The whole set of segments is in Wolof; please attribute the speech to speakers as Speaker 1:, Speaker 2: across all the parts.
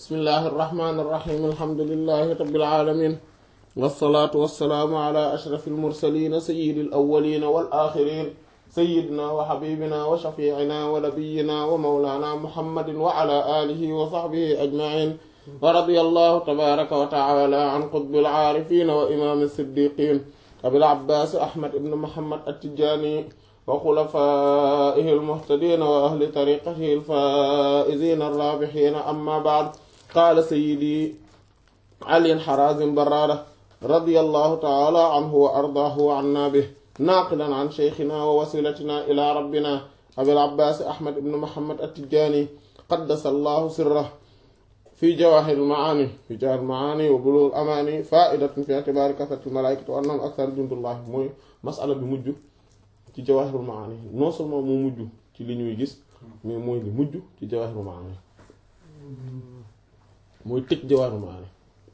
Speaker 1: bismillahi irrahmani irrahim alhamdulilahi rabbil alamin wassalaatu wassalaamu ala ashrafi almursalina sayidi alawalina wal axirin sayidina wa xabibina wa shafiicina wa nabiyina wa mawlana muhammadin wa ala alihi wa saxbihi ajmain wa radiya allahu tabaraka wa taala an qutbil aarifin wa imaam siddiqin abil abbaas ahmad ibn muhammad attijani wa xulafaihi almuhtadina wa ahli tariqatihi alfaizina arrabihina amma baad qaala sayidi ali xarazim barada radiyallahu taala anhu wa ardaahu wa anna bih naaqilan an sheykhina wa wasilatina ila rabbina abil abbaas ahmad ibn muhammad attijani qaddasa allahu sirrah fi jawahir almaani fi jawahir almaani wa bulugh alamani faidatun fi i'tibaari kasrati almalaikati wa annahum akthar jundullah mooy masala bi mujj ci jawahir almaani non seulement moo mujj ci li ñuy gis mais mooy li mujj ci jawahir almaani mooy tëj jawahir almaani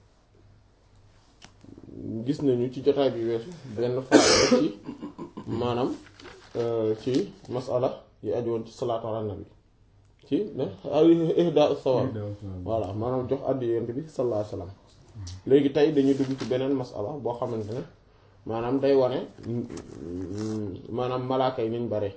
Speaker 1: gis nañu ci jotaay bi weesu benn faayda ci maanaam ci masala yi aju woon ci salaatu ala nabi ci ne ihda sawab voilà maanaam jox addi yonent bi sallallahu alayhi wasallam léegi tey dañuy dugg ci beneen masala boo xamante ne maanaam day wane maanaam malaaka yi niñ bare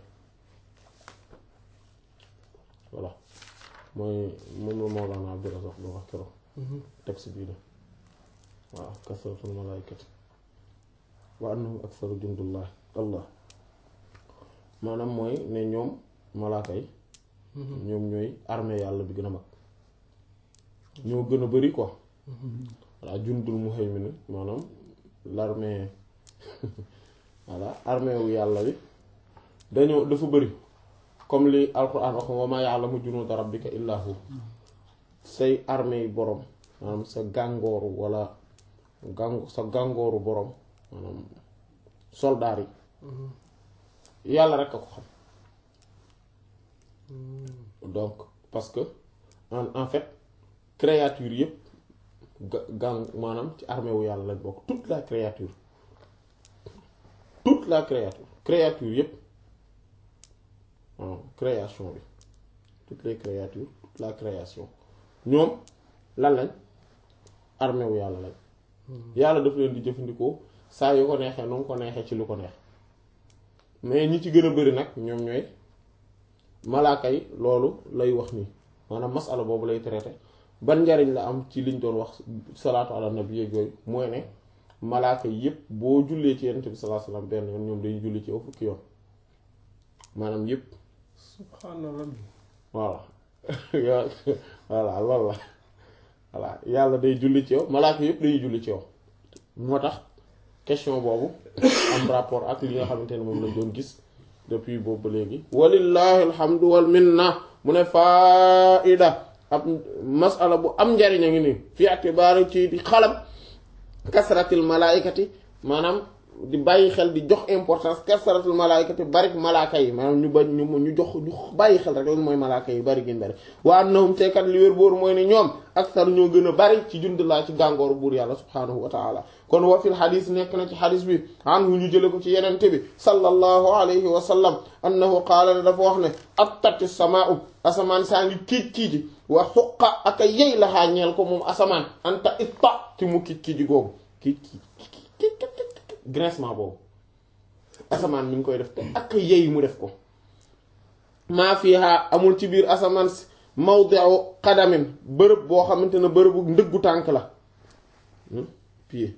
Speaker 1: voilà mooy moom la Mawlana Abdurrazzaq lu wax keroog texte bii de waaw kasratul malaykati wa annahum aktharu jundullah allah maanaam mooy ne ñoom malaaka yi ñoom ñooy armée yàlla bi gën a mag ñoo gën a bari quoi voilà jundul muhaymin maanaam l'armée voilà armée wu yàlla bi dañoo dafa bari comme li alquran wax wa ma ya'lamu junuuda rabbika illa hu say armée yi borom maanaam sa gàngooru wala gàng sa gàngooru borom maanaam soldaar yi yàlla rek a ko xam donc parce que en en fait créature yëpp ga gàng maanaam ci armée wu yàlla lañ bokk toute la créature toute la créature créature yëpp waaw création bi toutes les créatures toute la création ñoom lan lañ armée wu yàlla lañ yàlla daf leen di jëfandikoo saa yu ko neexee nu mu ko neexee ci lu ko neex mais ñi ci gën a bari nag ñoom ñooy malaaka yi loolu lay wax nii maanaam masala boobu lay traité ban njariñ la am ci liñ doon wax salaatu ala nabi yeeg yooyu mooy ne malaaka yi yépp boo jullee ci yonent bi sallallahu alayhi wasallam benn yoon ñoom dañuy julli ci yow fukki yoon maanaam yépp
Speaker 2: subhanallah
Speaker 1: voilà voilà loolu la voilà yàlla day julli ci yow malaaka yépp dañuy julli ci yow moo tax question boobu am rapport ak li nga xamante ne moom lañ doon gis depuis boobu ba léegi walillahi alhamdu wal minna mu ne faida ab masala bu am njariñ a ngi nii fi atibaari ci di xalam kasratil malaikati maanaam di bàyyi xel di jox importance kasratil malaikati bari malaaka yi maanaam ñu ba ñu ñu jox ñu bàyyi xel rek lan mooy malaaka yi bari gën bari wa annahum teekat li wér bóoru mooy ne ñoom aksar ñoo gën a bari ci jundulaa ci gàngooru buur yàlla subhaanahu wa taala kon wa fil xadis nekk na ci xadis bi anhu ñu jële ko ci yenente bi sallallahu alayhi wa sallam annahu qaala ne dafa wax ne attati samaa'u asamaan saa ngi kiij kiiji wa xuqa ak a yey la xaa ñeel ko moom asamaan anta itta ci mu kiij kiiji googu kiij kiij grincement boobu asamaan mi ngi koy def te ak yey mu def ko maa fiha amul ci biir asamaan si mawdi'u qadamin bërëb boo xamante ne bërëbu ndëggu tànk la pied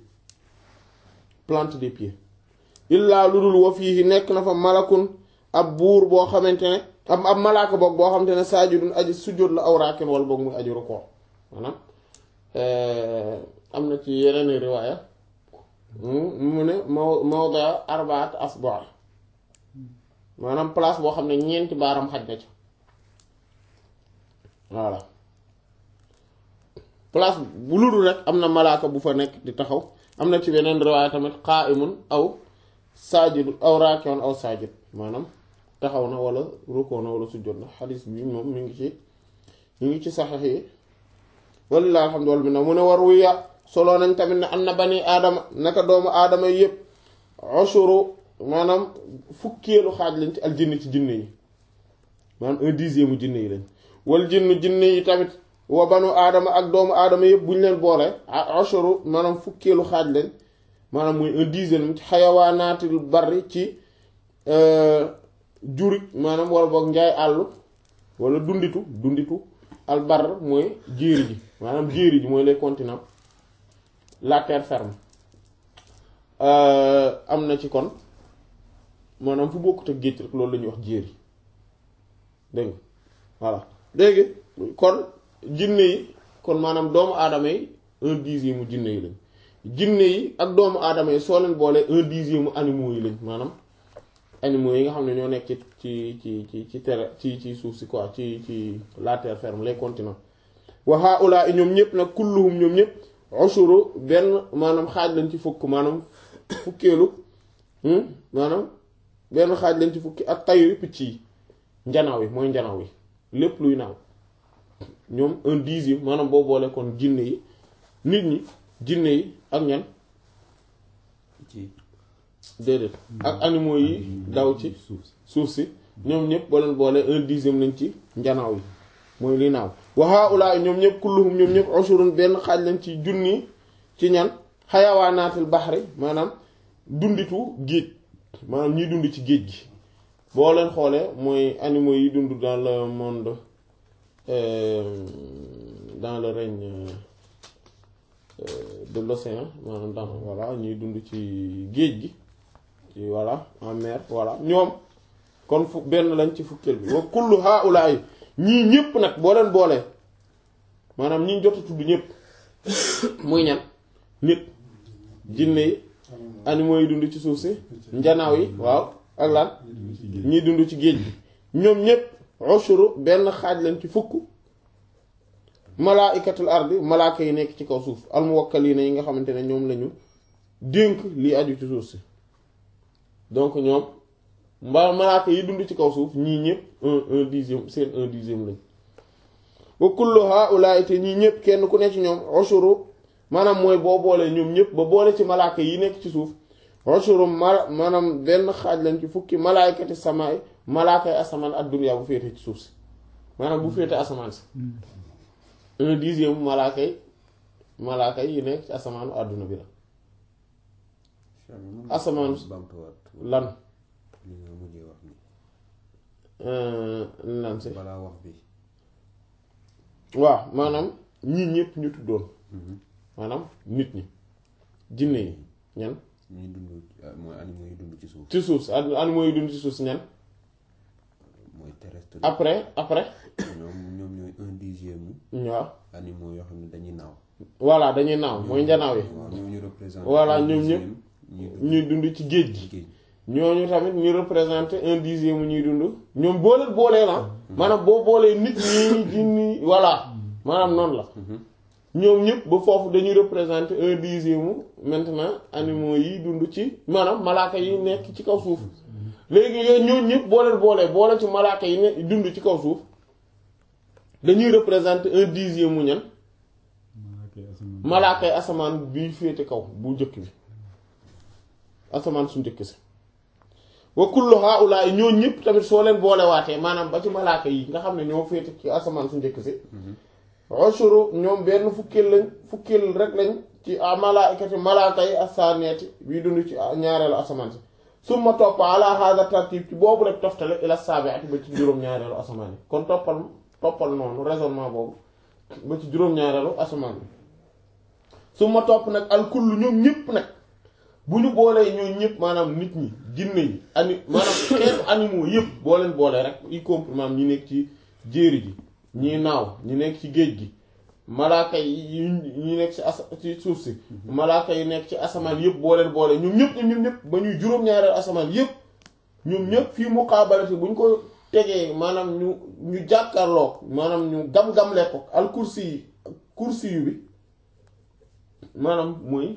Speaker 1: plante des pieds illaa lu dul wa fii nekk na fa malakun ab buur boo xamante ne ab ab malaaka boog boo xamante ne saajidun aji sujjóot la aw raakin wala boog muy aji rukkoo maanaam am na ci yeneen riwaaya mu ne maw mawda arbaat asbaa maanaam place boo xam ne ñeenti baaram xaj na ci voilà place bu ludul rek am na malaaka bu fa nekk di taxaw am na ci beneen riwaaya tamit qa'imun aw saajid aw raaki'un aw saajid maanaam taxaw na wala rukkoo na wala sujjóot na xadiis bi moom mi ngi ci mi ngi ci saxiix yi wallaahi alhamdu minna mu ne war wuya solo nañ tamit ne am na bani aadama naka doomu aadama yépp ushuru maanaam fukkeelu xaaj lañ ci aljinn ci jinne yi maanaam un dixième mu jinne yi lañ wal jinnu jinne yi tamit wa banu aadama ak doomu aadama yëpp bu ñu leen boole ashuru maanaam fukkeelu xaaj leen maanaam muy un dixième ci xayawaanaatil bari ci juri maanaam wala boog njaay àll wala dunditu dunditu al bar mooy jéeri ji maanaam jéeri ji mooy les continents la terre ferme am na ci kon maanaam fu bokkut ak géej rek loolu la ñuy wax jéeri dégg nga voilà léegi kon jinne yi kon maanaam doomu aadama yi un dixième mu jinne yi lañ jinne yi ak doomu aadama yi soo leen boolee un dixième mu animaux yi lañ maanaam animaux yi nga xam ne ñoo nekk ci ci ci ci ci terre ci ci suuf si quoi ci ci la terre ferme les continents wa haula ñoom ñëpp nag kulluhum ñoom ñëpp ushuru benn maanaam xaaj lañ ci fukk maanaam fukkeelu maanaam benn xaaj lañ ci fukki ak tayri picc yi njanaaw yi mooy njanaaw yi lépp luy naaw ñoom un dixième maanaam boo boole kon jinne yi nit ñi jinne yi ak ñan déedéet ak animaux yi daw ci suuf si ñoom ñëpp boo leen boole un dixième lañ ci njanaaw yi mooy li naaw wa haula ñoom ñëpp kulluhum ñoom ñëpp ushurun benn xaaj lañ ci junni ci ñan xayawaanaatil baxri maanaam dunditu géej maanaam ñiy dund ci géej gi boo leen xoolee mooy animaux yi dund dans le monde dans le règne de l'océan maanaam dans voilà ñuy dund ci géej gi ci voilà en mer voilà ñoom kon fu benn lañ ci fukkeel bi wa kullu haulaay ñii ñëpp nag boo leen boolee maanaam ñi jot a tudd ñëpp muy ñan nit jinne yi animaux yi dund ci suuf si njanaaw yi waaw ak lan ñiy dund ci géej gi ñoom ñëpp ushuru benn xaaj lañ ci fukk malaa'ikatul ardi malaaka yi nekk ci kaw suuf almuwakkaliina yi nga xamante ne ñoom lañu dénk lii aju ci suuf si donc ñoom mbaa malaaka yi dund ci kaw suuf ñii ñëpp un un dixième seen un dixième lañ wa kullu haa'ulaa'i te ñii ñëpp kenn ku ne ci ñoom ushuru maanaam mooy boo boolee ñoom ñëpp ba boole ci malaaka yi nekk ci suuf ushuru ma maanaam benn xaaj lañ ci fukki malaayikati samaay malaakay asamaan ak duniyaa bu féete ci suuf si maanaam bu féete asamaan si un dixième malaaka yi malaaka yi nekk ci asamaanu àdduna bi la asamaan lan lan si
Speaker 2: balaa wax bi
Speaker 1: waaw maanaam ñii ñëpp ñu tuddoon maanaam nit ñi jinne yi ñan
Speaker 2: ñuy dund mooy animaux yi dund ci suuf
Speaker 1: ci suuf si animaux yi dund ci suuf si ñan
Speaker 2: mooy terrestre
Speaker 1: après après
Speaker 2: ñoom ñoom ñooy un dixième
Speaker 1: waaw
Speaker 2: animaux yoo xam ne dañuy naaw
Speaker 1: voilà dañuy naaw mooy njanaaw yi
Speaker 2: waaw ñoo ñu représenté
Speaker 1: Voilà,
Speaker 2: un
Speaker 1: ñoom ñëpp
Speaker 2: dixième ñuy dund
Speaker 1: ñuy dund ci géej gi
Speaker 2: ci géej
Speaker 1: ñooñu tamit ñu représenté un dixième ñuy dund ñoom boo leen boolee la maanaam boo boolee nit ñi jinni voilà maanaam noonu la ñoom ñëpp ba foofu dañuy représenté un dixième maintenant animaux yi dund ci maanaam malaaka yi nekk ci kaw suuf léegi yooyu ñooñu ñëpp boo leen boolee boole ci malaaka yi ne dund ci kaw suuf dañuy représenté un dixième mu ñan malaaka yi asamaan bi féete kaw bu njëkk bi asamaan su njëkk si wa kullu haa'ulaa'i ñoo ñëpp tamit soo leen boolewaatee maanaam ba ci malaaka yi nga xam ne ñoo féete ci asamaan su njëkk si ushuru ñoom benn fukkeel lañ fukkeel rek lañ ci malaa'ikati malaaka yi as-saaniyati bii dund ci ñaareelu asamaan si summa topp ala hadha tartib ci boobu rek toftale ila saabi'ati ba ci juróom-ñaareelu asamaan yi kon toppal toppal noonu raisonnement boobu ba ci juróom-ñaareelu asamaan bi summa topp nag al kullu ñoom ñëpp nag bu ñu boolee ñoo ñëpp maanaam nit ñi jinne yi ani maanaam xeetu animaux yëpp boo leen boolee rek y compris maanaam ñi nekk ci jéeri ji ñi naaw ñi nekk ci géej gi malaaka yi ñi nekk ci as ci suuf si malaaka yi nekk ci asamaan yëpp boo leen boolee ñoom ñëpp ñoom ñëpp ba ñuy juróom-ñaareel asamaan yëpp ñoom ñëpp fii muqaabalati bu ñu ko tegee maanaam ñu ñu jàkkaarloo maanaam ñu gam-gamle ko al kursi yi kursi yu bi maanaam mooy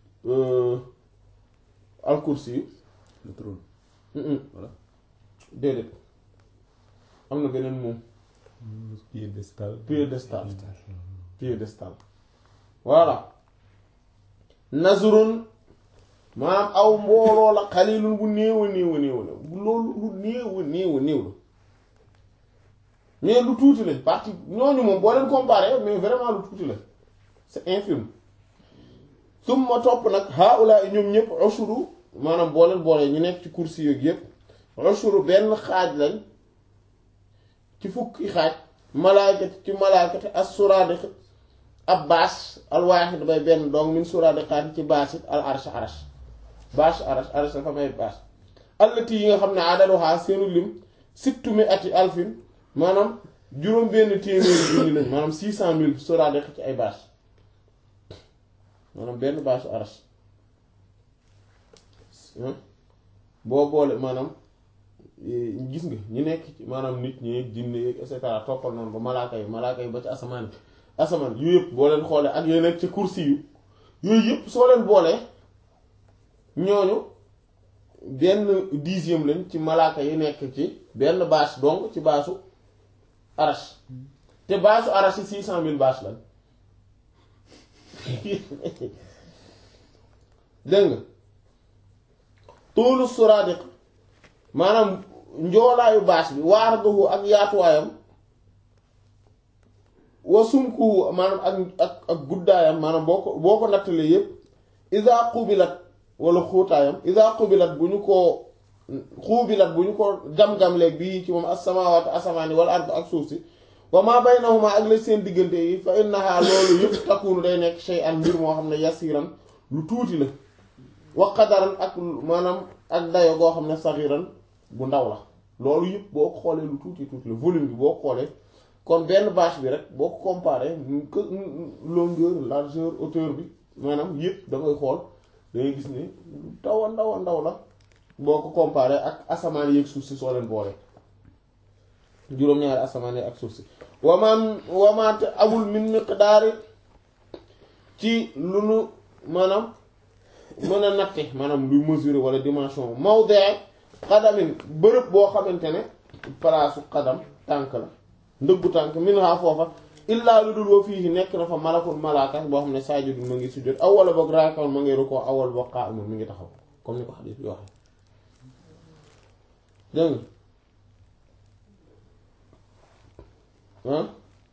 Speaker 1: al kursi yu
Speaker 2: le trône voilà
Speaker 1: déedéet am na beneen moom
Speaker 3: piédestal
Speaker 1: piédestal piédestal voilà nazrun maanaam aw mbooloo la xalilun bu néew a néew a néew la bu loolu lu néew a néew a néew la mais lu tuuti lañ partie ñooñu moom boo leen comparé mais vraiment lu tuuti la c'est infime summa topp nag haula ñoom ñëpp ushuru maanaam boo leen boolee ñu nekk ci kursi yooyu yëpp ushuru benn xaaj lañ ci fukki xaaj malaaykat ci malaaykat as suraadiq ab baas al waaxid bay benn donc min suraadiqaat ci baas it al arsh arsh baas arsh arsh dafa may baas allati yi nga xam ne adaduha seenu lim sittu mi ati alfin maanaam juróom benn téeméeri junni lañ maanaam six cent mille suraadiq ci ay baas maanaam benn baasu arsh boo boole maanaam gis nga ñi nekk ci maanaam nit ñi jinne yeeg et cetera toppal noonu ba malaaka yi malaaka yi ba ci asamaan bi asamaan yu yëpp boo leen xoolee ak yooyu nekk ci kursi yu yooyu yëpp soo leen boolee ñooñu benn dixième lañ ci malaaka yi nekk ci benn bâche donc ci bâchu arash te bâchu arash yi six cent mille bâche lañ dégg nga toolu suradiq maanaam njoolaayu bâche bi waar duhu ak yaatuwaayam wa sumku maanaam ak ak ak guddaayam maanaam boo ko boo ko nattalee yépp isa xubilat wala xuutaayam isa xubilat bu ñu ko xuubilat bu ñu ko gam-gamleeg bii ci moom as-samaawaatu asamaani wala ard ak suuf si wa ma baynahuma ak la seen diggante yi fa innaha loolu yëpp takkuunu day nekk shay'an mbir moo xam ne yasiran lu tuuti la wa qadaran ak maanaam ak dayo goo xam ne saxiran bu ndaw la loolu yëpp boo ko xoolee lu tuuti tuuti la volume bi boo ko xoolee kon benn bâche bi rek boo ko comparé que longueur largeur hauteur bi maanaam yëpp da ngay xool da ngay gis ne lu ndaw a ndaw a ndaw la boo ko comparé ak asamaan yeeg suuf si soo leen boole juróom-ñaari asamaan yeeg ak suuf si wamaan wamaate amul min miqdaari ci lu nu maanaam mën a natte maanaam luy mesurer wala dimension mawdi xadamin bërëb boo xamante ne palaasu xadam tànk la ndëggu tànk min ha foofa illaa lu dul wa fii nekk na fa malakul malaaka boo xam ne saajidun ma ngi sujjóot aw wala boog raakawoon ma ngi rukkoo aw wala boog qaa'imun mi ngi taxaw comme ni ko xadiis bi waxee dégg nga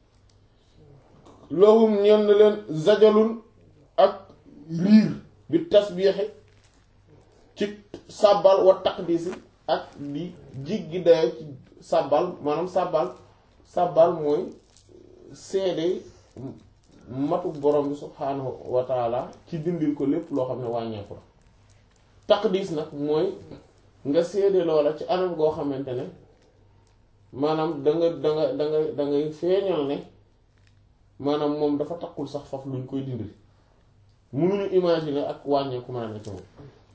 Speaker 1: lahum ñenn leen zajalun ak riir bi tasbiixi ci sàbbal wa taqdisi ak di jiggi dayo ci sàbbal maanaam sàbbal sàbbal mooy seede matu borom bi subhaanahu wa taala ci dindil ko lépp loo xam ne wàññeeku la taqdis nag mooy nga seede loola ci anam goo xamante ne maanaam da nga da nga da nga da ngay feeñal ne maanaam moom dafa takkul sax faf luñ koy dindil mënuñu imaginer ak wàññeeku mën a ne ci moom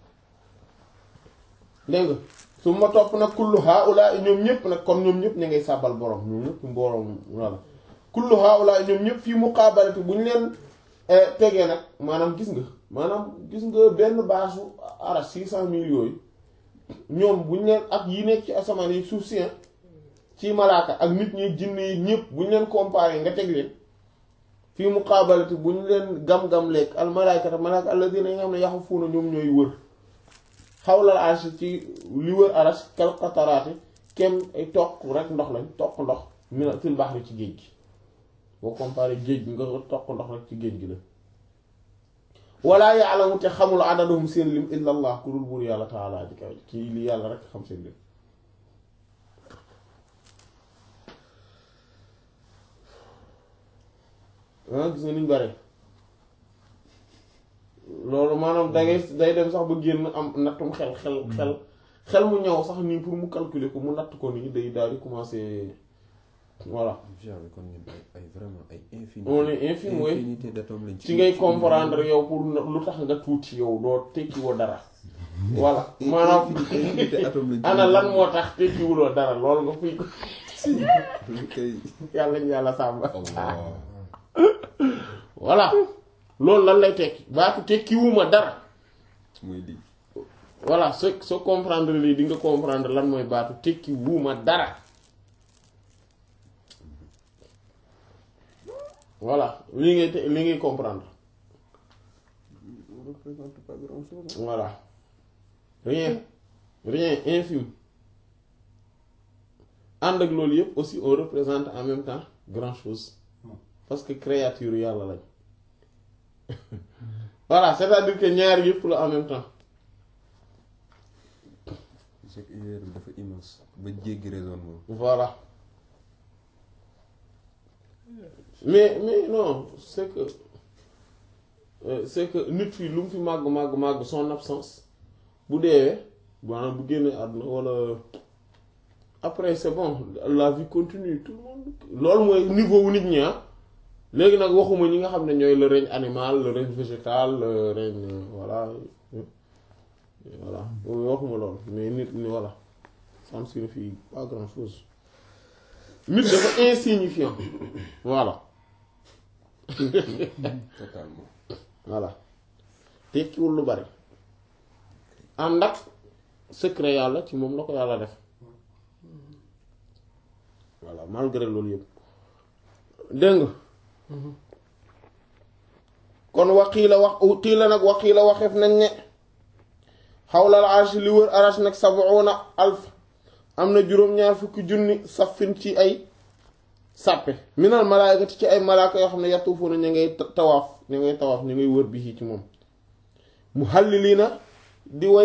Speaker 1: dégg nga su ma topp nag kullu haula ñoom ñëpp nag kon ñoom ñëpp ñu ngay sàbbal borom ñoom ñëpp mbooroom walla kullu haula ñoom ñëpp fii muqaabalati bu ñu leen tegee nag maanaam gis nga maanaam gis nga benn baasu ara six cent mille yooyu ñoom bu ñu leen ak yi nekk ci asamaan yi suuf si ci malaaka ak nit ñi jinne yi ñëpp bu ñu leen comparé nga teg leen fii muqaabalati bu ñu leen gam-gam lekk al malaakata malaaka alladina yi nga xam ne yaxufuuna ñoom ñooy wër xawlal arsh ci li wër arash kal qataraati kem ay toq rek ndox lañ toq ndox mina fil bahri ci géej gi boo comparé géej gi nga toq ndox rek ci géej gi la wala ya'lamu te xamul adadahum seen lim illa allah ku dul buur yàlla taala ji kaw kii li yàlla rek xam seen lim ah gis nga niñ bare loolu maanaam dangay day dem sax ba génn am nattum xel xel xel xel mu ñëw sax nii pour mu calculer ko mu natt ko nii day daal di commencer voilà
Speaker 2: genre kon ñun ay ay vraiment ay infinité
Speaker 1: on est infime mooy
Speaker 2: infinité d'atomes lañ
Speaker 1: ci ngay comprendre yow pour lu tax nga tuuti yow doo tekki woo dara voilà maanaam
Speaker 2: infinité atomes lañ
Speaker 1: ana lan moo tax tekkiwuloo dara loolu nga fuy ko
Speaker 2: kay
Speaker 1: yàlla ñu yàlla sàmm
Speaker 2: Allah
Speaker 1: voilà loolu lan lay tekki baatu tekkiwuma dara
Speaker 2: muy lii
Speaker 1: voilà soo soo comprendre lii di nga comprendre lan mooy baatu tekkiwuma dara voilà lii ngay te- lii ngay comprendre
Speaker 2: ne représente pas grand chose
Speaker 1: voilà rien rien infime ànd ak loolu yëpp aussi on représente en même temps grand chose parce que créature yàlla lañ voilà c'est-à-dire que ñaar yëpp la en même temps
Speaker 2: c'est que univers bi dafa immense ba jéggi raisonnement
Speaker 1: voilà mais mais non c'est que euh, c'est que nit fi lu mu fi màgg màgg màgg son absence bu deewee maanaam bu génnee àdduna wala après c'est bon la vie continue tout le monde loolu mooy niveau wu nit ñi ah léegi nag waxuma ñi nga xam ne ñooy le règne animal le règne végétal le règne euh, voilà euh, voilà waxuma loolu mais nit ñi voilà ça ne signifie pas grand chose nit dafa insignifiant voilà
Speaker 2: totalement
Speaker 1: voilà tekkiwul lu bari ànd ak secret yàlla ci moom la ko yàlla def voilà malgré loolu yëpp dégg nga kon waqiila wax qiila nag waqiila waxeef nañ ne xawlal arsh li wër arash nag sab'una alf am na juróom-ñaar fukki junni safin ci ay sàppe minal malaayikati ci ay malaaka yoo xam ne yatuufuuna ñu ngay tawaaf ñu ngay tawaaf ñu ngay wër bi ci moom mu halliliina di way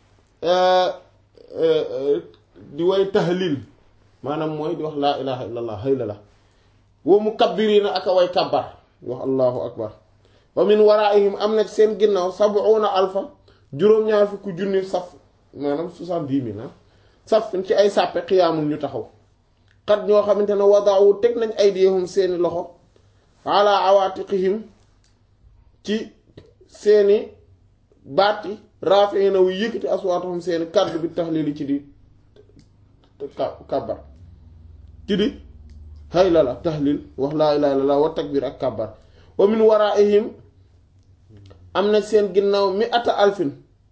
Speaker 1: di way tahlil maanaam mooy di wax laa ilaha illallah hayla la wa mukabbiriina ak a way kabbar wax allahu akbar wa min waraihim am na ci seen ginnaaw sab'una alfa juróom-ñaar fukki junni saf maanaam soixante-dix mille ah saf ci ay sàppe xiyaamul ñu taxaw xat ñoo xamante ne wadaawu teg nañ aydiyahum seeni loxo ala awaatiqihim ci seeni baati raafiina wu yëkkati aswaatahum seeni kàddu bi taxliili ci di kàbbar ci di hayla la tahlil wax laa ilaaha illallaah wa takbir ak kàbbar wa min waraihim am na seen ginnaaw mi ata alfin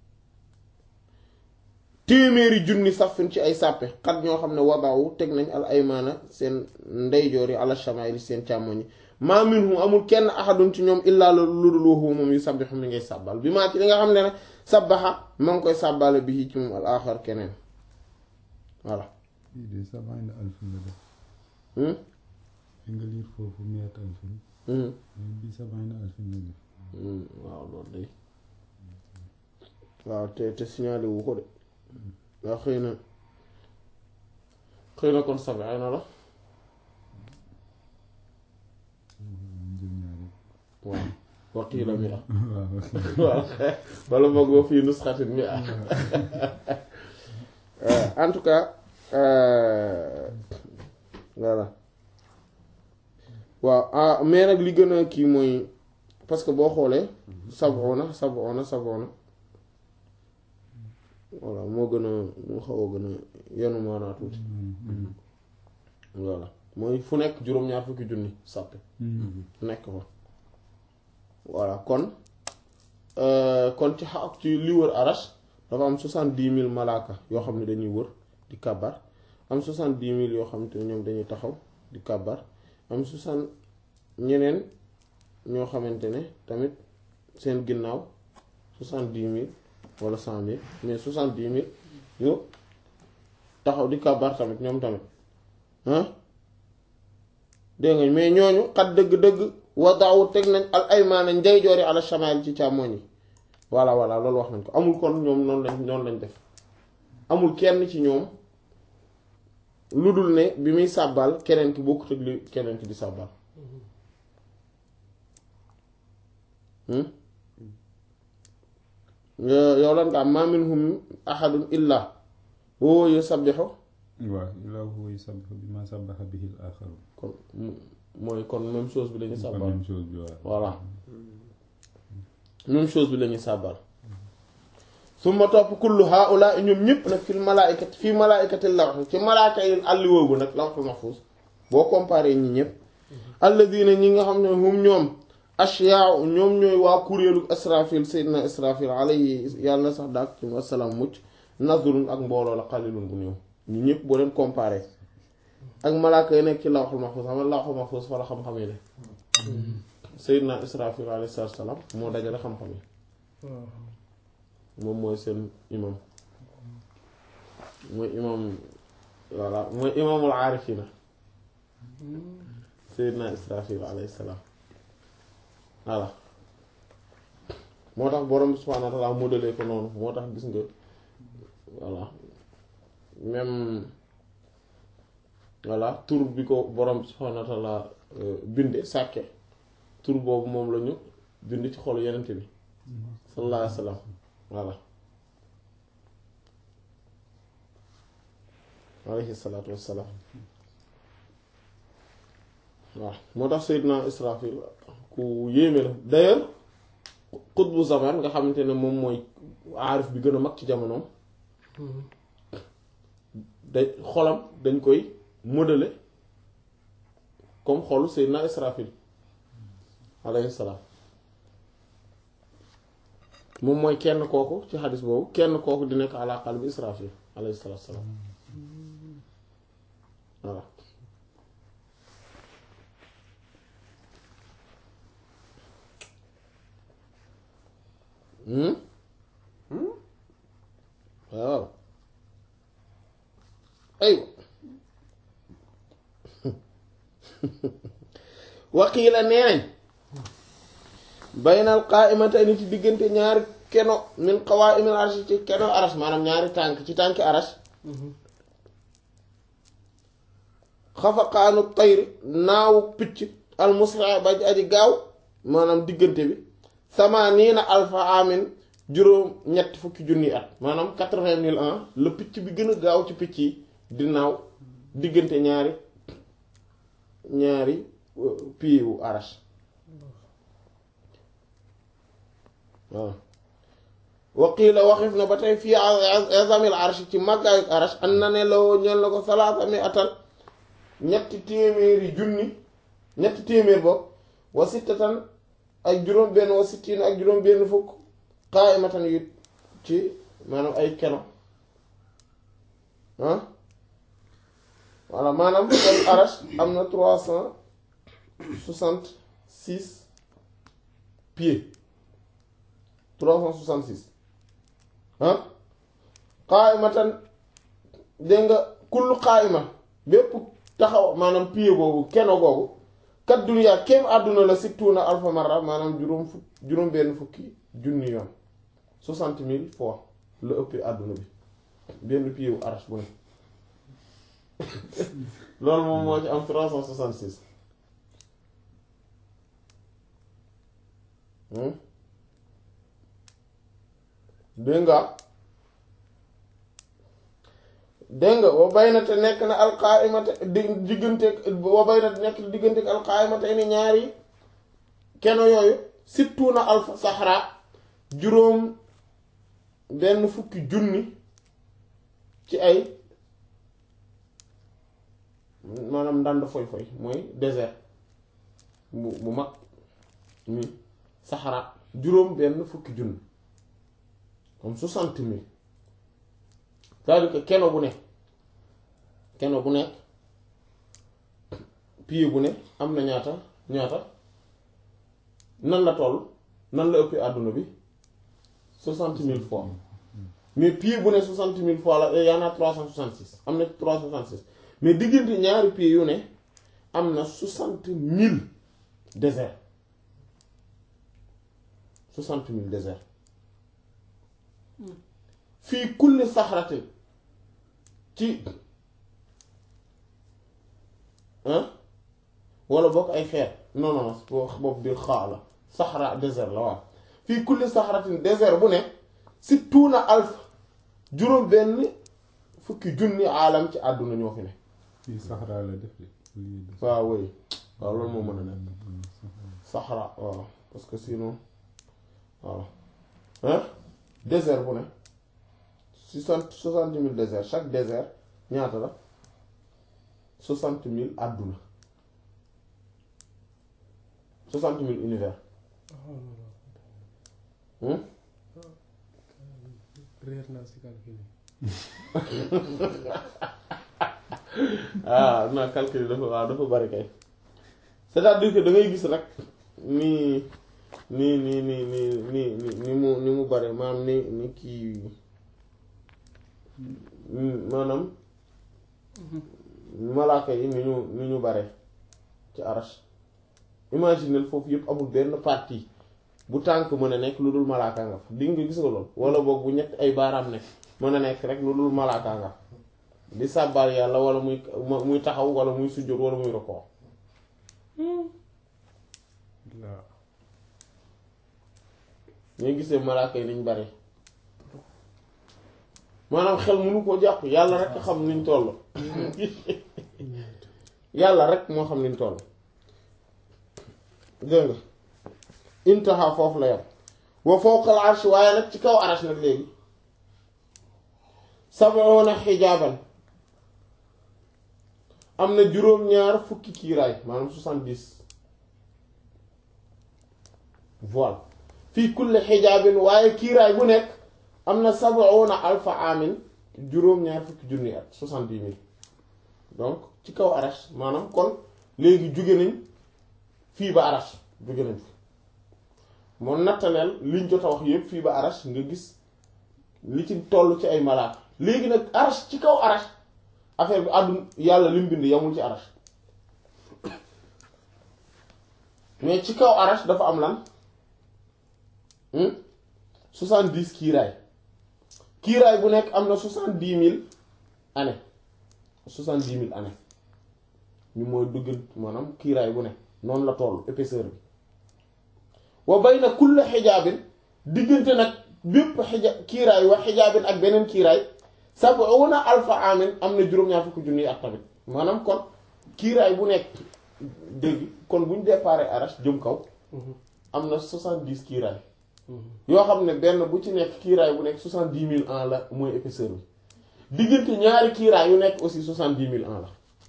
Speaker 1: téeméeri junni safin ci ay sàppe xat ñoo xam ne wadaawu teg nañ al aymaana seen ndeyjoor yi ala shamaili seen càmmoñ yi maa minhum amul kenn ahadun ci ñoom illaa lu dul waxu moom yu sabbixu mi ngay sàbbal bi maa ci li nga xam ne ne sabbaxa ma ngi koy sàbbale bi ci moom al axar keneen voilà
Speaker 3: fii de sabaina alfin la def fi nga liir foofu miat alfin mais bi sabaina alfin la def
Speaker 1: waaw loolu day waaw te te signalé wu ko de waaw xëy na xëy na kon sabaina la
Speaker 3: jël ñaari
Speaker 1: waaw waqiila mi a
Speaker 3: waaw
Speaker 1: waaw wala boog boo fii nusxatin mi a en tout cas euh, voilà waaw ah mais nag li gën a kii mooy parce que boo xoolee sab'una sab'una sab'una voilà moo gën a moo xaw a gën a yenu maanaa tuuti voilà mooy fu nekk juróom-ñaar fukki junni sàppe nekk fa voilà kon kon ci xa ci li wër arash dafa am soixante-dix mille malaaka yoo xam ne dañuy wër di kàbbar am soixante-dix mille yoo xam te ne ñoom dañuy taxaw di kàbbar am soixante ñeneen ñoo xamante ne tamit seen ginnaaw soixante-dix mille wala cent mille mais soixante-dix mille yu taxaw di kàbbar tamit ñoom tamit ah dégg nga mais ñooñu xat dëgg-dëgg wadaawu teg nañ al aymaana ndeyjoori ala shamaal ci càmmoñ yi voilà voilà loolu wax nañ ko amul kon ñoom noonu lañ noonu lañ def amul kenn ci ñoom lu dul ne bi muy sàbbal keneen ki bokkut ak li keneen ki di sàbbal yow lan nga am ma minhum ahadun illa huwa yusabbihu
Speaker 3: waaw illaa huwa yusabbihu bimaa sabbaha bihi al-aaxaruun
Speaker 1: kon mooy kon même chose bi lañuy
Speaker 3: kon
Speaker 1: sàbbal
Speaker 3: même chose bi waaw
Speaker 1: voilà même chose bi lañuy sàbbal summa topp kullu haula ñoom ñëpp nag fil malaaykati fii malaaykati lawh ci malaaka yi àlli woowu nag lawhul mahfuz boo comparé ñi ñëpp alladina ñi nga xam ne hum ñoom ashyaa ñoom ñooy waa kuréelu israfil seydina israfil alayhi yàlla sax daak ci wasalaam mucc nazrun ak mbooloo la qalilun bu néew ñu ñëpp boo leen comparé ak malaaka yi nekk ci lawhul mahfuz xam nga lawhul mahfuz fa la xam-xam yi ne seydina israfil alayhi salaam moo dajale xam-xam yi moom mooy seen imam mooy imam voilà mooy imaamul aarifina Seydina Israfil alayhi salaam voilà moo tax borom bi subhaanahu wa ta'aala modelee ko noonu moo tax gis nga voilà même voilà tur bi ko borom bi subhaanahu wa ta'aala binde sàkke tur boobu moom la ñu bind ci xolu yenente bi sallallahu alayhi wa sallam voilà alayhi salaatu wassalaam waaw moo tax Seydina Israfil ku yéeme la d'ailleurs xutbu zaman nga xamante ne moom mooy aarif bi gën a mag ci jamonoom da xolam dañ koy modeler comme xolu Seydina Israfil alayhi salaam moom mooy kenn kooku ci xadis boobu kenn kooku di nekk ala qalbi Israfil alayhi salaatu wassalaam voilà waaw aywa waqiila nee nañ baynal qaa'imatayni ci diggante ñaari keno min qawaa'imil arsh ci keno arash maanaam ñaari tànk ci tànki arash xafaqaanu tayri naawu picc almusra ba aji gaaw maanaam diggante bi samaniina alfa amin juróom ñetti fukki junni at maanaam quatre-vingt mille ans la picc bi gën a gaaw ci picc yi di naaw diggante ñaari ñaari pieds wu arash waaw waqiila waxif na ba tey fii azamil arash ci màggaayu arash an na ne lawoo ñeen la ko salaasa mi atal ñetti téeméeri junni ñetti téeméer bopp wa sittatan ak juróom benn wa sittiin ak juróom benn fukk qaa'imatan yu ci maanaam ay keno ah voilà maanaam kon arash am na trois cent soixante six pieds trois cent soixante six ah qaa'imatan dégg nga kullu qaa'ima bépp taxaw maanaam pied boobu keno boobu kat duniyaa kéem àdduna la sittuuna alfa marra maanaam juróom fukk juróom benn fukki junni yoon soixante mille fois la ëppee àdduna bi benn pied wu arash bu ne loolu moom moo ci am trois cent soixante six dégg nga dégg nga wa bay na te nekk na alqaimata di digganteeg wa bay na te nekk digganteeg alqaimata ni ñaari keno yooyu sittu na alfa saxra juróom benn fukki junni ci ay maanaam ndànd foy foy mooy désert bu bu mag mi saxra juróom benn fukki junni comme soixante mille c'est-à-dire que keno bu nekk keno bu nekk pied bu ne am na ñaata ñaata nan la toll nan la ëppee àdduna bi soixante mille fois mais pied bu ne soixante mille fois la y en a trois cent soixante six am na trois cent soixante six mais diggante ñaari pied yu ne am na soixante mille désert soixante mille désert fii kulli saxratin ci wala bokk ay xeer non non boobu biir xaa la saxra désert la waaw fii kulli saxratin désert bu ne sittuuna alf juróom benn fukki junni aalam ci àdduna ñoo fi ne
Speaker 3: fii saxraa la def de
Speaker 1: waaw woy waaw loolu moo mën a nekk saxra waaw parce que sinon waaw hein désert bu ne soixante soixante mille désert chaque désert ñaata la soixante mille àdduna soixante mille univers
Speaker 2: réer naa si calcul
Speaker 1: ah non calcul yi dafa waaw dafa bari kay c'est-à-dire que da ngay gis rek ni ni ni ni ni ni ni ni mu ni mu bari maanaam ni ni kii maanaam malaaka yi ni ñu ni ñu bare ci arash imaginel foofu yëpp amul benn partie bu tànk mën a nekk lu dul malaaka nga fa di nga gis nga lool wala boog bu ñett ay baaraam nekk mën a nekk rek lu dul malaaka nga fa di sàbbaal yàlla wala muy muy taxaw wala muy sujjóot wala muy rokoo ñooy gisee malaaka yi niñ bari maanaam xel mënu koo jàpp yàlla rek xam niñ toll yàlla rek moo xam niñ toll dégg nga intaha foofu la yam wa fawqal arsh waaye nag ci kaw arash nag léegi sab'una xijaaban am na juróom-ñaar fukki kiiraay maanaam soixante-dix voile fii kulli xijaabin waaye kiiraay bu nekk am na sab'una alfa amin juróom-ñaar fukki junni at soixante-dix mille donc ci kaw arash maanaam kon léegi jóge nañ fii ba arash jóge nañ fi moo nattaleel liñ jot a wax yépp fii ba arash nga gis li ci toll ci ay malaaka léegi nag arash ci kaw arash affaire bi àdduna yàlla lim bind yamul ci arash mais ci kaw arash dafa am lan soixante-dix kiiraay kiiraay bu nekk am na soixante-dix mille années soixante-dix mille années ñu mooy dugg maanaam kiiraay bu nekk noonu la toll épaisseur bi wa bayna kulli xijaabin diggante nag bépp xija kiiraay wa xijaabin ak beneen kiiraay sab'una alfa amin am na juróom-ñaar fukki junni ak tamit maanaam kon kiiraay bu nekk dégg kon bu ñu déparé arash jëm kaw am na soixante-dix kiiraay yoo xam ne benn bu ci nekk kiiraay bu nekk soixante-dix mille ans la mooy épaisseur bi diggante ñaari kiiraay yu nekk aussi soixante-dix mille ans la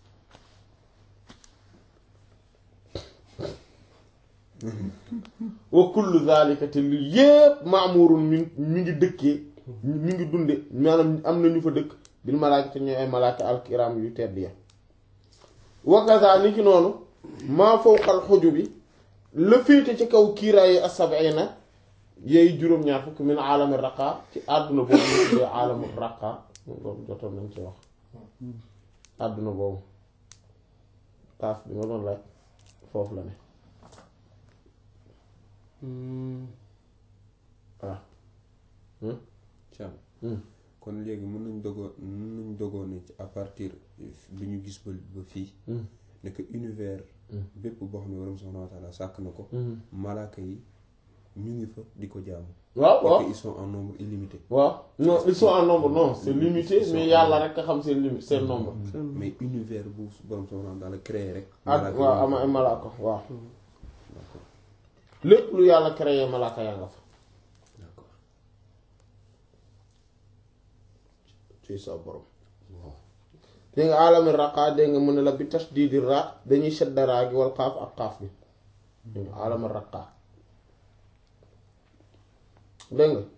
Speaker 1: wa kullu zalika te lu yépp maamurun mi mi ngi dëkkee mi ngi dunde maanaam am na ñu fa dëkk bil malaaka te ñooy ay malaaka alkiram yu tedd ya wakaza ni ki noonu maa fawqal xuju bi la féete ci kaw kiiraayi as-sab'ina yeey juróom-ñaar fukk min aalami raqa ci àdduna boobu ñu tuddee aalamu raqa boobu jotoon nañ ci wax àdduna boobu kaaf bi ma doon laaj foofu la ne waaw
Speaker 2: Thiam kon léegi mën nañ dogoo mën nañ dogoo ne ci à partir bi ñu gis ba ba fii ne que univers bépp boo xam ne waram subhanahu wa ta'ala sàkk na ko malaaka yi ñu ngi fa di ko jaamu
Speaker 1: waaw waaw
Speaker 2: et que ils sont en nombre illimité
Speaker 1: waaw non ils sont en nombre non c'est limité mais yàlla rek a xam seen limite seen nombre
Speaker 2: mais univers bu borom subhanahu wa ta'ala créé rek
Speaker 1: ak waaw ama ay malaaka waaw lépp lu yàlla créé malaaka yaa nga fa
Speaker 2: d'accord
Speaker 1: ci sa borom dégg nga alami raqa dégg nga mu ne la bi tashdidi ra dañuy shadda raa gi wal xaaf ak xaaf bi dégg nga alami raqa dégg nga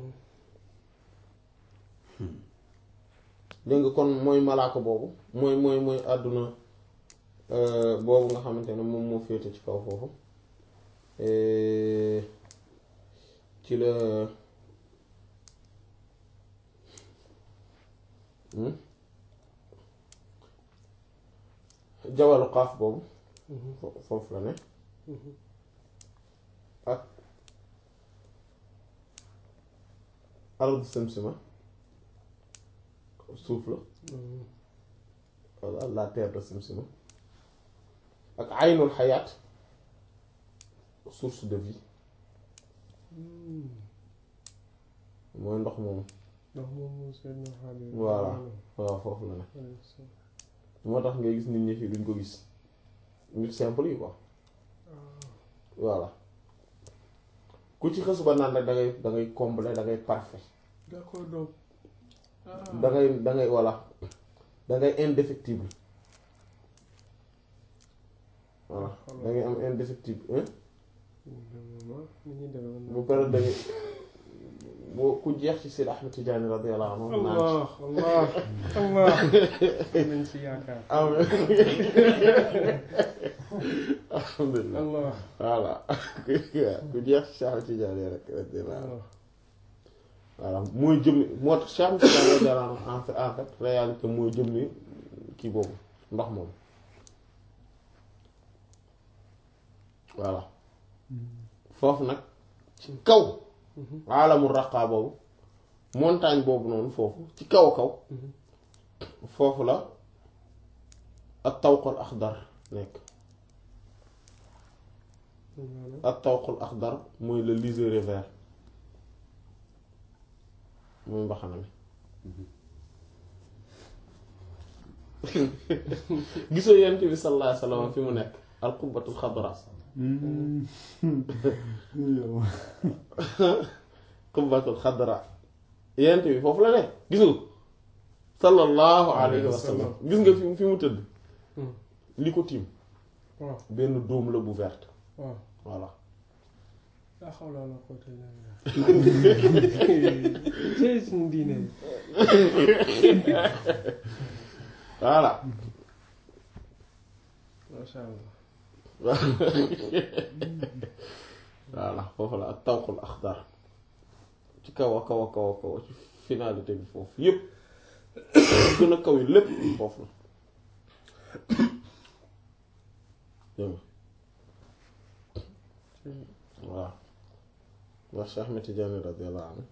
Speaker 1: dégg nga kon mooy malaaka boobu mooy mooy mooy àdduna boobu nga xamante ne moom moo féete ci kaw foofu ci la jawalu xaaf boobu foofu la ne ak ardu samsima suuf la walla la terre de samsima ak aynul xayaat source de vie mooy ndox moomu
Speaker 4: ndax moom moo seen xaal yi
Speaker 1: voilà waaw foofu la ne moo tax ngay gis nit ñi fii duñ ko gis nit simple yi quoi voilà ku ci xës ba naan rek da ngay da ngay complet da ngay parfait
Speaker 4: d'accord donc
Speaker 1: da ngay da ngay voilà da ngay indéfectible voilà da ngay am indéfectible hein bu pare da ngay boo ku jeex ci Seydi Ahmed Tidiane radiyallahu anhu naan
Speaker 4: allah allah allah nañ ci yaakaar
Speaker 1: am alhamdulilah
Speaker 4: allah
Speaker 1: voilà ku jeex ci Cheikh Ahmed Tidiane rek radiyallahu anhu
Speaker 4: allah
Speaker 1: voilà mooy jëmmi moo tax Cheikh Ahmed Tidiane radiyallahu anhu en fait en fait réalité mooy jëmmi kii boobu ndox moom voilà foofu nag ci kaw alamul raqaa boobu montagne boobu noonu foofu ci kaw kaw foofu la ak tawqul axdar nekk ak tawqul axdar mooy le liséré vert muy mbaxana mi gisoo yent bi sallallahu alayhi wasallam fi mu nekk al qubbatul xadra qubbatul xadra yent bi foofu la nekk gisoo sallallahu alayhi wasallam gis nga fi fi mu tëdd li ko tiim
Speaker 4: waaw
Speaker 1: benn dóom la bu verte
Speaker 4: waaw
Speaker 1: voilà
Speaker 4: laa xawla wala quwwata illa billah tey suñu diine
Speaker 1: voilà
Speaker 4: masha allah
Speaker 1: voilà foofu la ak tawqul axdar ci kaw a kaw a kaw a kaw ci finalité bi foofu yépp gën a kaw yi lépp foofu la dégg nga voilà wax Cheikh Ahmed Tidiane radiyallahu anhu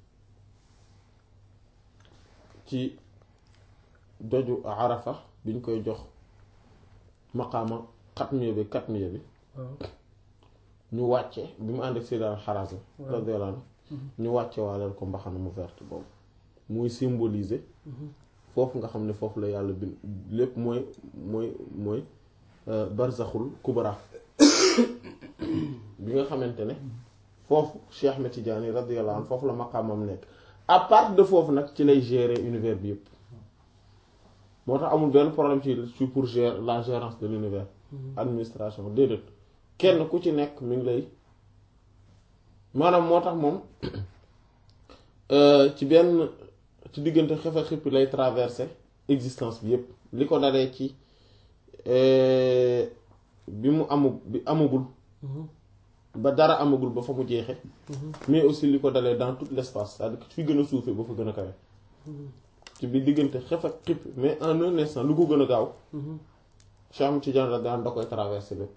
Speaker 1: ci doju Arafa biñ koy jox maqaama xatmiya bi katmiya bi
Speaker 4: waaw
Speaker 1: ñu wàcce bi mu ànd ak Seydina Harazim radiyallahu anhu ñu wàcce waaleel ko mbaxana mu verte boobu muy symboliser foofu nga xam ne foofu la yàlla bi lépp mooy mooy mooy barzaxul kubra bi nga xamante ne foofu Cheikh Ahmed Tidiane radiyallahu anhu foofu la maqaamam nekk à part de foofu nag ci lay gérer univers bi yëpp moo tax amul benn problème ci ci pour gérer la gérance de l'univers administration déedéet kenn ku ci nekk mi ngi lay maanaam moo tax moom ci benn ci diggante xef a xippi lay traverser existence bi yépp li ko dalee ci bi mu amu bi amagul ba dara amagul ba fa mu jeexe mais aussi li ko dalee dans tout l'espace c'est-à-dire que fi gën a suufee ba fa gën a kawe ci bi diggante xef ak xippi mais en un instant lu ko gën a gaaw Cheikh Ahmed Tidiane la daan da koy traverser lépp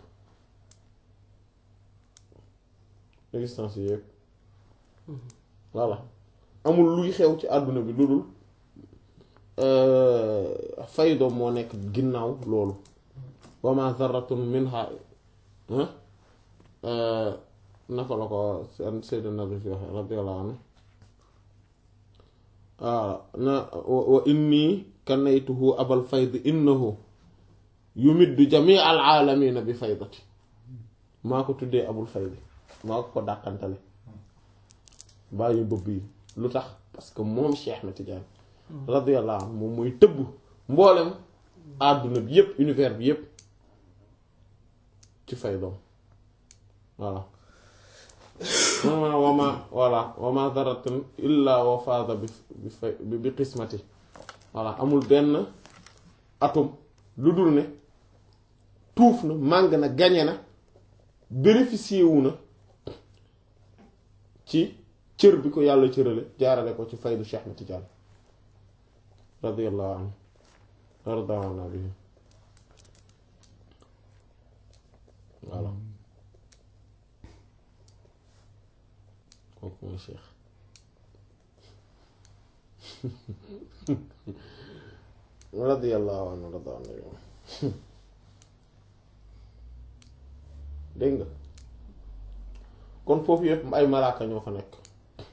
Speaker 1: existence yi yëpp voilà amul luy xew ci àdduna bi lu dul faydo moo nekk ginnaaw loolu wa ma zarratun minha naka la ko seen Seydina bi fi waxe radiyallahu anhu waaw na wa inni kanaytuhu abal fayd innahu yumiddu jamii al aalamina bi faydati maa ko tuddee abul faydi maa ko ko dàqantale bàyyi bëbb yi lu tax parce que moom Cheikh Ahmed Tidiane radiyallahu anhu moom mooy tëbb mboolem àdduna bi yépp univers bi yépp ci fay doom voilà wama wama voilà wama daratin illa wa faada bi bi fay bi qismati voilà amul benn atome lu dul ne tuuf na màng na gañe na bénéficié wu na ci cër bi ko yàlla cërale jaarale ko ci faydu Cheikh Ahmed Tidiane radiyallahu anhu ardaana bi voilà kooku mooy Cheikh radiyallahu anhu ardaana bi dégg nga kon foofu yëpp ay malaaka ñoo fa nekk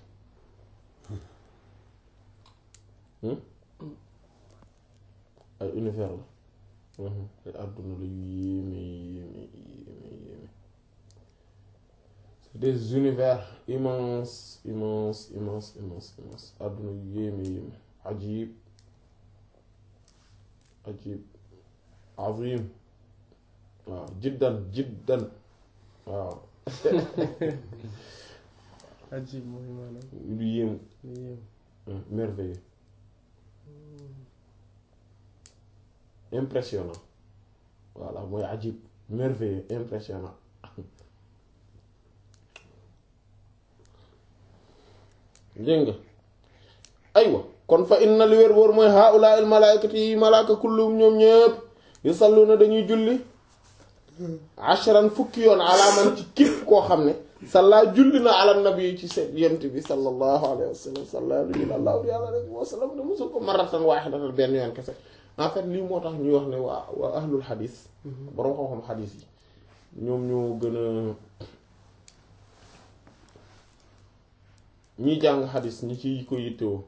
Speaker 1: ay univers la ay àdduna la yu yéeme yéeme yéeme yéeme c'est des univers immenses immenses immenses immenses immenses àdduna yu yéeme yéeme ajib ajib azim waaw jiddan jiddan waaw
Speaker 4: ajib mooy maanaam
Speaker 1: lu yéemu
Speaker 4: lu yéem
Speaker 1: merveilleux impressionnant voilà mooy ajib merveilleux impressionnant dégg nga aywa kon fa inna li wér wóor mooy haula al malaikati yi malaaka kullum ñoom ñëpp yusalluna dañuy julli ashran fukki yoon alaaman ci képp koo xam ne salla julli na ala nabi ci seen yent bi sallallahu alayhi wa sallam salla lu allahu alayhi wa sallam ne musul ko maratan waahidatan benn yoon kese en fait lii moo tax ñuy wax ne waa waa ahlul xadis boroom xam-xam xadis yi ñoom ñoo gën a ñiy jàng xadis ñi ci ko yittewoo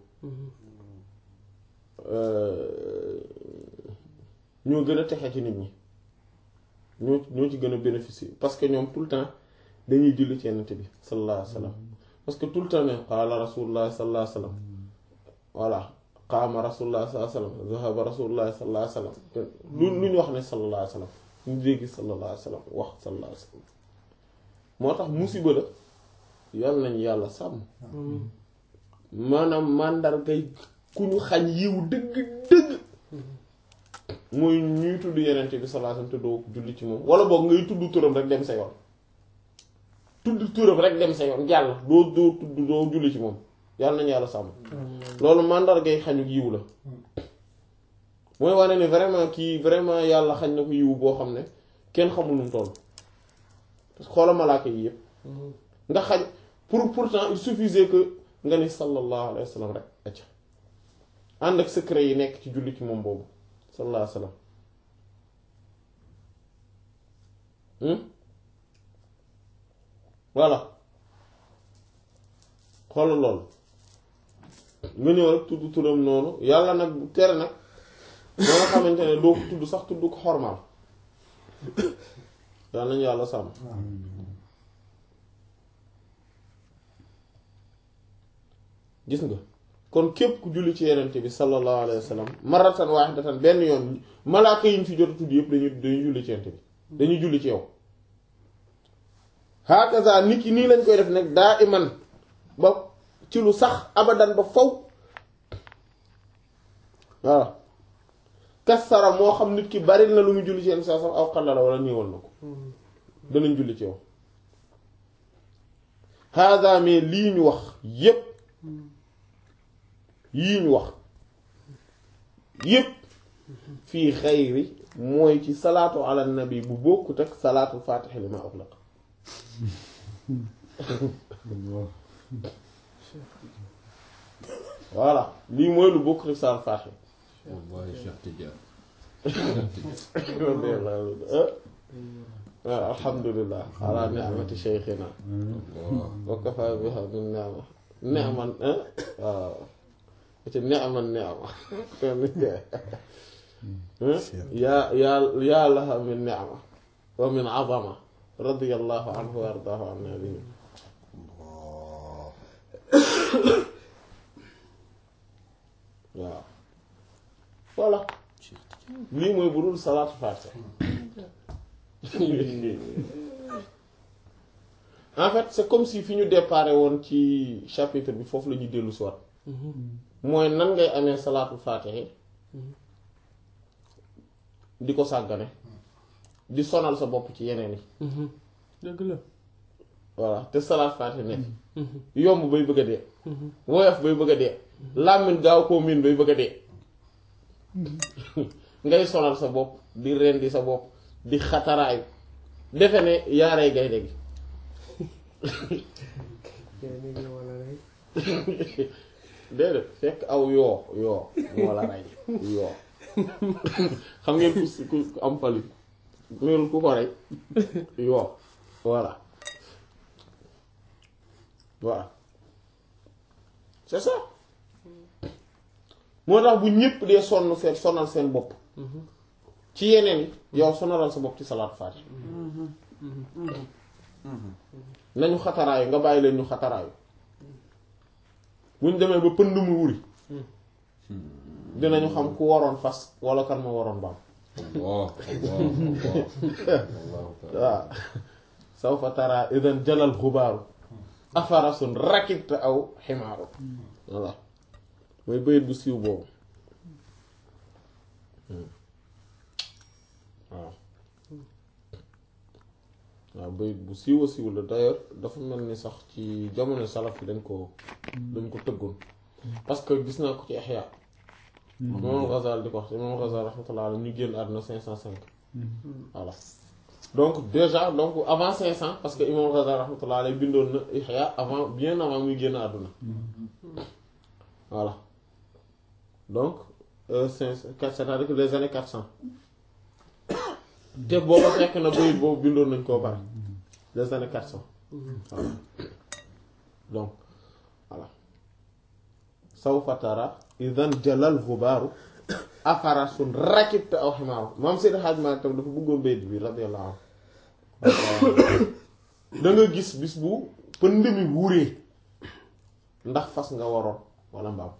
Speaker 1: ñoo gën a texe ci nit ñi ñoo ñoo ci gën a bénéficier parce que ñoom tout le temps dañuy julli ci Yonent bi sallallahu alayhi wa sallam parce que tout le temps ne qaala rasulullah sallallahu alayhi wa sallam voilà qaama rasulullah sallallahu alayhi wa sallam zahaba rasulullah sallallahu alayhi wa sallam lu lu ñu wax ne sallallahu alayhi wa sallam ñu dégg sallallahu alayhi wa sallam wax sallallahu alayhi wa sallam moo tax musiba la yàlla nañu yàlla sàmm maanaam màndargay ku ñu xañ yiw dëgg dëgg mooy ñuy tudd yenente bi sallallahu alayhi wasallam te doo julli ci moom wala boog ngay tudd turam rek dem sa yoon tudd turam rek dem sa yoon jàll doo doo tudd doo julli ci moom yàlla nañu yàlla sàmm loolu màndargay xañu yiw la mooy wane ne vraiment kii vraiment yàlla xañ na ko yiw boo xam ne kenn xamul nu mu toll parce que xoola malaaka yi yëpp nga xañ pour pourtant il suffisait que nga ni sallallahu alayhi wa sallam rek acca ànd ak secret yi nekk ci julli ci moom boobu sallallahu alayhi wa sallam voilà xoolal loolu nga ñëw rek tudd turam noonu yàlla nag tere nag ba nga xamante ne doo ko tudd sax tudd ko xormaal yàlla nañu yàlla sàmm gis nga kon képp ku julli ci yenente bi sallallahu alayhi wa sallam maratan wahidatan benn yoon malaaka yi ñu fi jot a tudd yëpp dañuy dañuy julli ci yenente bi dañuy julli ci yow hakaza nit ki nii lañ koy def nag daa iman ba ci lu sax abadan ba faw waaw kasara moo xam nit ki bari na lu mu julli ci yenn saa sax aw xallala wala néewal na ko danañ julli ci yow hada mais lii ñu wax yépp yii ñu wax yépp fii xayri mooy ci salaatu ala nabi bu bokkut ak salaatul faatixi li ma uxlaq voilà lii mooy lu bokkut ak salaatul faatixi
Speaker 2: wallahi Cheikh Tidiane
Speaker 1: waaw alhamdulilah ala ni'mati sheykhina wa kafa biha min ni'ma ni'man waaw ci ni'man ni'ma yaa yaa yaa laha min ni'ma wa min 'azama radiyallahu anhu wa ardaahu an nabihi waaw voilà lii mooy bu dul salaatu faatiha en fait c'est comme si fi ñu déparé woon ci chapitre bi foofu la ñuy dellu si waat mooy nan ngay amee salaatu faatiha di ko sàggane di sonal sa bopp ci yeneen yi
Speaker 4: dëgg la
Speaker 1: voilà te salaatu faatiha nekk yomb bay bëgg a dee woyof bay bëgg a dee làmmiñ gaaw koo miin bay bëgg a dee ngay sonal sa bopp di rendi sa bopp di xataraayu defe ne yaaree gaynde gi déedéet fekk aw yoo yoo moo la rey yoo xam ngeen ku ku am pali loolu ku ko rey yoo voilà voilà c'est ça moo tax bu ñépp dee sonn seen sonal seen bopp ci yeneen yi yow sonalal sa bopp ci salaat faati nañu xataraayu nga bàyyi leen ñu xataraayu buñ demee ba pënd mu wuri dinañu xam ku waroon fas wala kan ma waroon baam
Speaker 2: Allah Allah Allah
Speaker 1: waaw sawfa tara idan jalal xubaaru afarasun rakibta aw ximaaru voilà mooy bayit bu siiw boobu waaw waaw bayit bu siiw a siiw la d'ailleurs dafa mel ni sax ci jamono salaf yi dañ ko dañ ko tëggoon parce que gis naa ko ci Ihya moom Ghazali di ko wax moom Ghazali rahmatullah alayhi ñu génn àdduna cinq cent cinq voilà donc déjà donc avant cinq cents parce que imam Ghazali rahmatullah alayhi bindoon na Ihya avant bien avant muy génn àdduna voilà donc euh, cinq c'est-à-dire que les années quatre cents te booba fekk na bayit boobu bindoon nañ koo pare les années quatre cents voilà donc voilà sawfa tara idan jalal gubaaru afarasun rakibta aw ximaaru maam Seydi Hadj Malick tam dafa bëggoon bayit bi radiyallahu anhu da nga gis bis bu pënd mi wuuree ndax fas nga waroon wala mbaam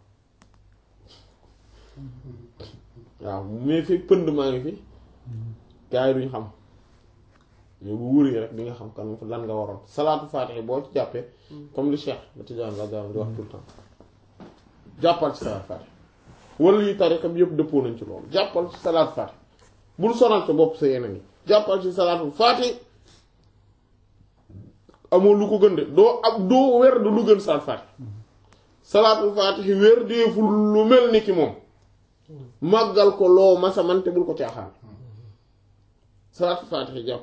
Speaker 1: waaw mais fi pënd maa ngi fi gaa yi duñ xam mais bu wuri rek di nga xam kan lan nga waroon salaatu faatiha boo ci jàppee comme li Cheikh ba Tijaan la di wax tout le temps jàppal ci salaatu faatiha wala yi tariqa bi yëpp dëppoo nañ ci loolu jàppal ci salaatu faatiha bul sonal sa bopp sa yeneen yi jàppal ci salaatu faatiha amoo lu ko gën de doo ab doo wer du lu gën salaatu faatiha salaatu faatiha wér deeful lu mel ni ki moom màggal ko loo masa man te bul ko caaxaan salaatu faatiha jàpp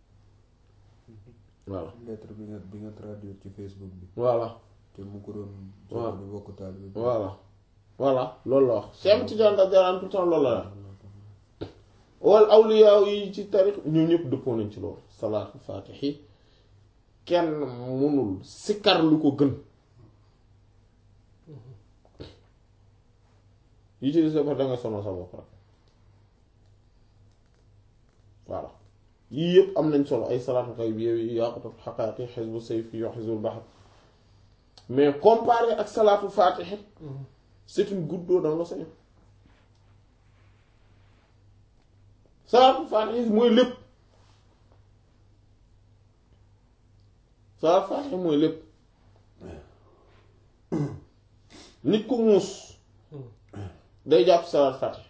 Speaker 1: voilà
Speaker 2: lettre bi nga bi nga traduire ci Facebook bi
Speaker 1: voilà
Speaker 2: te mu ko doon
Speaker 1: waaw
Speaker 2: di bokk taalibe bi
Speaker 1: voilà voilà loolu la wax Cheikh Tidiane da jaraan tout le temps loolu la wax wal awliya yi ci tarix ñu ñëpp dëppoo nañ ci loolu salaatu faatihi kenn mënul sikkar lu ko gën yi ci des ba da nga sonal sa bopp rek voilà yii yëpp am nañ solo ay salaatu kay bi yow yaqutub xaqaati xisbu sayfi yo xisbul baxar mais comparé ak salaatu faatihi c'est une goutte d'eau dans l'océan salaatu faatihi mooy lépp salaatu faatihi mooy lépp nit ku muus day jàpp salaatu faatihi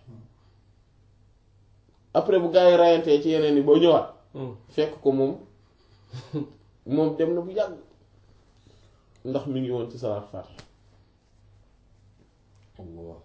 Speaker 1: après bu gaa yi rayantee ci yeneen yi boo ñëwaat fekk ko moom moom dem na bu yàgg ndax mi ngi woon ci salaatu faatihi
Speaker 2: Allah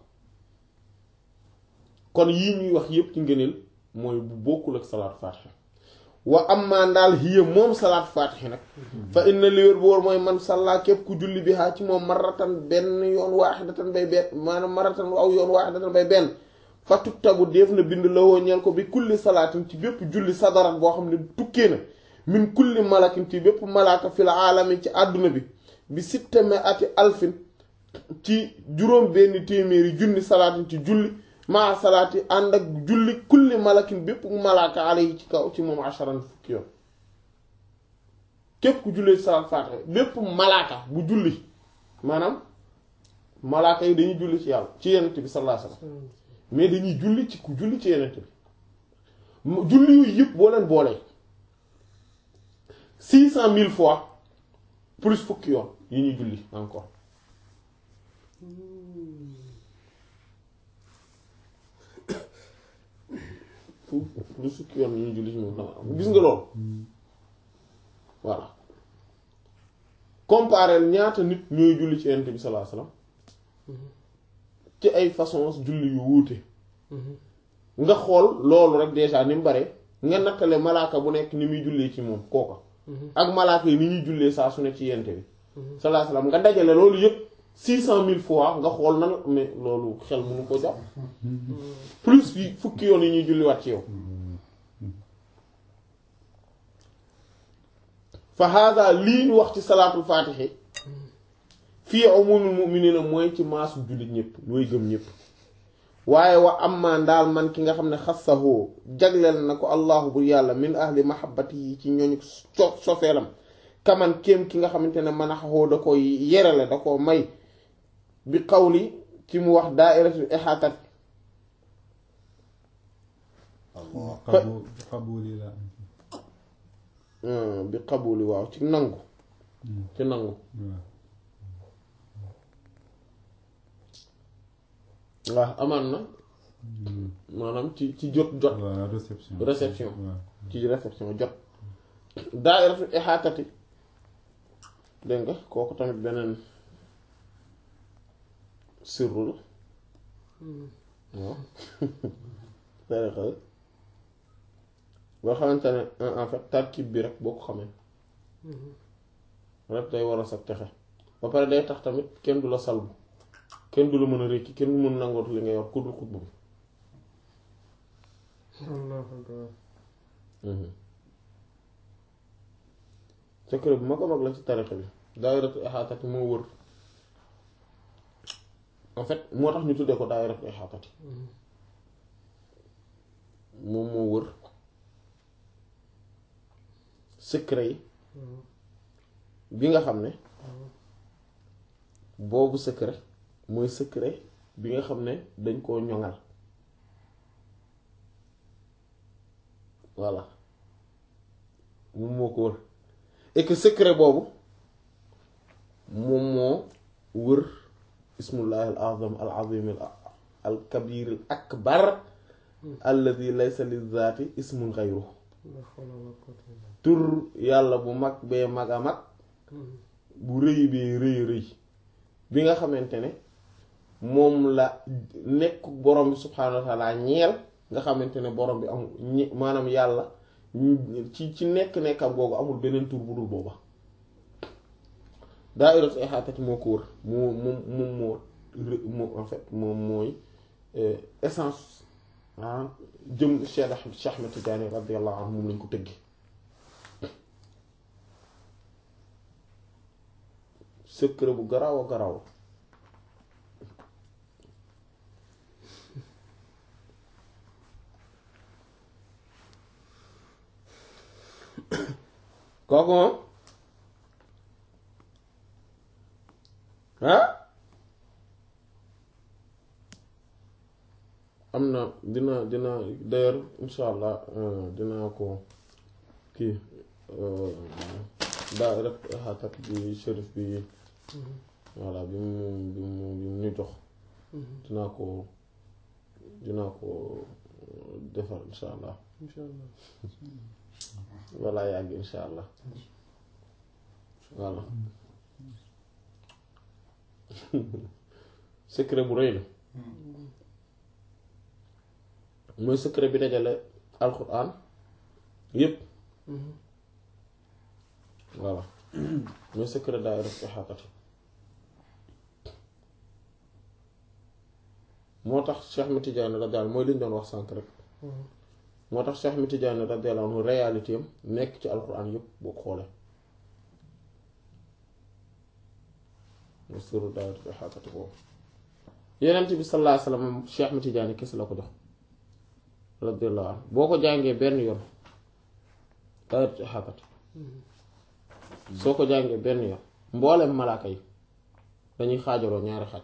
Speaker 1: kon yii ñuy wax yépp ci ngëneel mooy bu bokkul ak salaatu faatiha wa amma ndaal hiya moom salaatu faatiha nag fa inna li wér bu wóor mooy man sàllaa képp ku julli bi haa ci moom maratan benn yoon waaxidatan bay benn maanaam maratan aw yoon waaxidatan bay benn fa tuktabu def na bind lawoo ñeel ko bi kulli salaatin ci bépp julli sadarat boo xam ne tukkee na min kulli malakin ci bépp malaaka fil aalami ci àdduna bi bi sittame ati alfin ci juróom benn téeméeri junni salaatin ci julli maa salaati ànd ak julli kulli malakin bépp malaaka alayhi ci kaw ci moom asharan fukki yoon képp ku jullee salaat faatiha bépp malaaka bu julli maanaam malaaka yi dañuy julli ci yàlla ci yenent bi sallallahu alayhi wasallam mais dañuy julli ci ku julli ci yenent bi mu- julli yooyu yëpp boo leen boolee six cent mille fois plus fukki yoon yi ñuy julli encore fu lu sukki yoon ñu julli ci moom xam gis nga loolu voilà comparer ñaata nit ñooy julli ci yonent bi sallallahu alayhi wasallam ci ay façons julli yu wuute nga xool loolu rek déjà ni mu bare nga nattale malaaka bu nekk ni muy jullee ci moom kooka ak malaaka yi ni ñuy jullee saa su ne ci yonent bi sallallahu alayhi wasallam nga dajale loolu yëpp six cent mille fois nga xool nan mais loolu xel mënu ko jàpp plus yi fukki yoon yi ñuy julliwaat ci yow fa hada lii ñu wax ci salaatul faatixi fii umumul mu'minina mooy ci maasu jullit ñëpp ñooy gëm ñëpp waaye wa amma ndaal man ki nga xam ne xassahoo jagleel na ko allahu bu yàlla min ahli mahabbati yi ci ñooñu so sofeelam kaman kéem ki nga xamante ne man a xaxoo da ko yerale da ko may bi qawli ci mu wax daairatul ihaatat
Speaker 3: xabu xabuli la
Speaker 1: bi qabuli waaw ci nangu ci nangu
Speaker 3: waaw
Speaker 1: waaw amaan na maanaam ci ci jot jot
Speaker 3: waaw réception
Speaker 1: réception
Speaker 3: waaw
Speaker 1: ci réception jot daairatul ihaatati dégg nga kooku tamit beneen sirru la waaw tariqa la boo xamante ne en fait tarkib bi rek boo ko xamee rek day war a sa texe ba pare day tax tamit kenn du la salbu kenn du la mën a rékki kenn du mën nangootu li nga yor ku dul xutba bi
Speaker 4: Allahu akbar.
Speaker 1: secret bu mag a mag la ci tariqa bi daayiratu ixaatati moo wër en fait moo tax ñu tuddee ko daayiratu ixaatati moom moo wër secret yi bi nga xam ne boobu secret mooy secret bi nga xam ne dañ koo ñoŋal voilà moom moo ko wër et que secret boobu moom moo wër ismullahi al azam al azim al kabir al akbar alladi laysa li zaati ismun xayru
Speaker 4: La hawla wala quwwata illa
Speaker 1: tur yàlla bu mag bee mag a mag
Speaker 4: billah.
Speaker 1: bu rëy bee rëy rëy bi nga xamante ne moom la nekk borom bi subhaanahu wa taala ñeel nga xamante ne borom bi amul ñi maanaam yàlla ci ci nekk-nekkam googu amul beneen tur bu dul booba daa'iratu ihaatati moo ko wër moo moom moom moo rë- moo en fait moom mooy essence ah jëm Cheikh Ahmed Cheikh Ahmed Tidiane radiyallahu anhu moom lañ ko tëggi secret bu garaaw a garaaw kooku moom ah am na dina dina d'ailleurs insha allah dinaa ko kii daa rek xaatat bi shérif bi voilà bi mu bi mu bi mu ñu jox dinaa ko dinaa ko defar insha allah
Speaker 4: Insha Allah.
Speaker 1: walla yàgg insha allah voilà secret bu rëy la mooy secret bi dajale alxuraan yépp voilà mooy secret daay ref ixaatati moo tax Cheikh Ahmed Tidiane radiyallahu anhu mooy li ñu doon wax sànk rek moo tax Cheikh Ahmed Tidiane radiyallahu anhu réalité am nekk ci alxuraan yépp boo ko xoolee mooy sirru daay ref ixaatati boobu Yonent bi sallallahu alayhi wa sallam Cheikh Ahmed Tidiane kese la ko jox radiyallahu anhu boo ko jàngee benn yoon daay ref ixaatati soo ko jàngee benn yoon mboolem malaaka yi dañuy xaajaloo ñaari xaaj